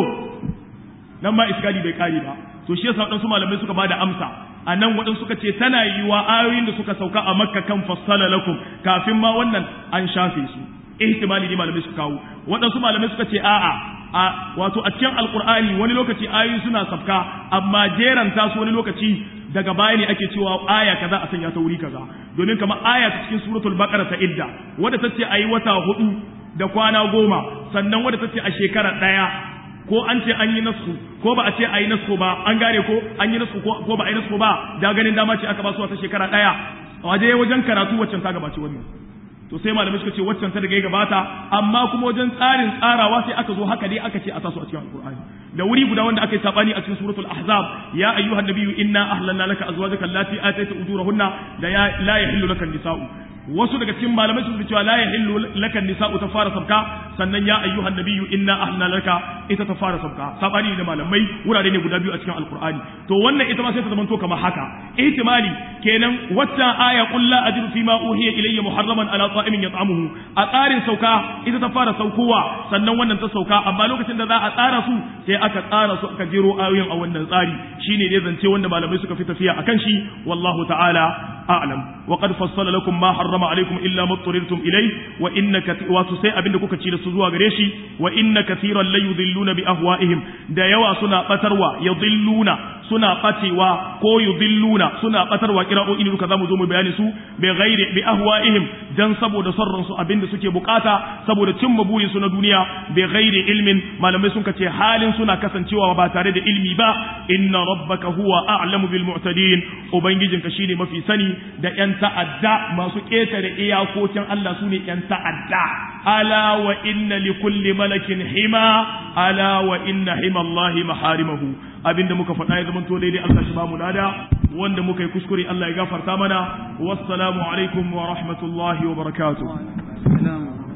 nan ma iskali bai kare ba to shi yasa waɗansu malamai suka bada amsa a nan waɗansu suka ce tana yiwa ayoyin da suka sauka a makka kan fassala lakum kafin ma wannan an shafe su ihtimali ne malamai suka kawo waɗansu malamai suka ce a'a a wato a cikin alqur'ani wani lokaci ayoyi suna sauka amma jeran su wani lokaci daga baya ne ake cewa aya kaza a sanya ta wuri kaza domin kamar aya ta cikin suratul baqara ta idda wadda tace ayi wata hudu da kwana goma sannan wadda ta ce a shekara ɗaya ko an ce an yi nasku ko ba a ce a yi nasku ba an gane ko an yi nasku ko ba a yi nasku ba da ganin dama ce aka ba su wata shekara ɗaya waje wajen karatu waccan ta gabace wannan to sai malamai suka ce waccan ta daga ya gabata amma kuma wajen tsarin tsarawa sai aka zo haka dai aka ce a sasu a cikin alqur'ani da wuri guda wanda aka yi sabani a cikin suratul ahzab ya ayyuhan nabiyyu inna ahlalna laka azwajaka allati atayta ujurahunna da ya la yahillu laka nisa'u wasu daga cikin malamai sun cewa la yahillu laka nisa'u ta fara sabka sannan ya ayyuhan nabiyyu inna ahlalna laka ita ta fara sabka sabani da malamai wurare ne guda biyu a cikin alqur'ani to wannan ita ma sai ta zamanto kamar haka ihtimali kenan waccan aya qul la ajidu fima uhiya ilayya muharraman ala ta'imin yat'amuhu a tsarin sauka ita ta fara saukowa sannan wannan ta sauka amma lokacin da za a tsara su sai aka tsara su aka jero ayoyin a wannan tsari shine dai zance wanda malamai suka fi tafiya akan shi wallahu ta'ala a'lam wa qad fassala lakum ma harrama alaykum illa ma turirtum ilayh wa inna wato sai abinda kuka ci da su zuwa gare shi wa inna kathiran la yudhilluna bi ahwa'ihim da yawa suna batarwa yudhilluna suna bacewa ko yudhilluna suna batarwa kira'o'i ne duka zamu zo mu bayani su bi ghairi bi ahwa'ihim dan saboda sarran su abinda suke bukata saboda cimma burin su na duniya bi ghairi ilmin malamai sun kace halin suna kasancewa ba tare da ilmi ba inna rabbaka huwa a'lamu bil mu'tadin ubangijinka shine mafi sani da yan ta'adda masu ketare iyakokin Allah sune yan ta'adda ala wa inna li kulli malakin hima ala wa inna hima Allahi maharimahu abinda muka faɗa ya zama to daidai Allah shi ba mu lada wanda muka yi kuskure Allah ya gafarta mana wassalamu alaikum wa rahmatullahi wa barakatuh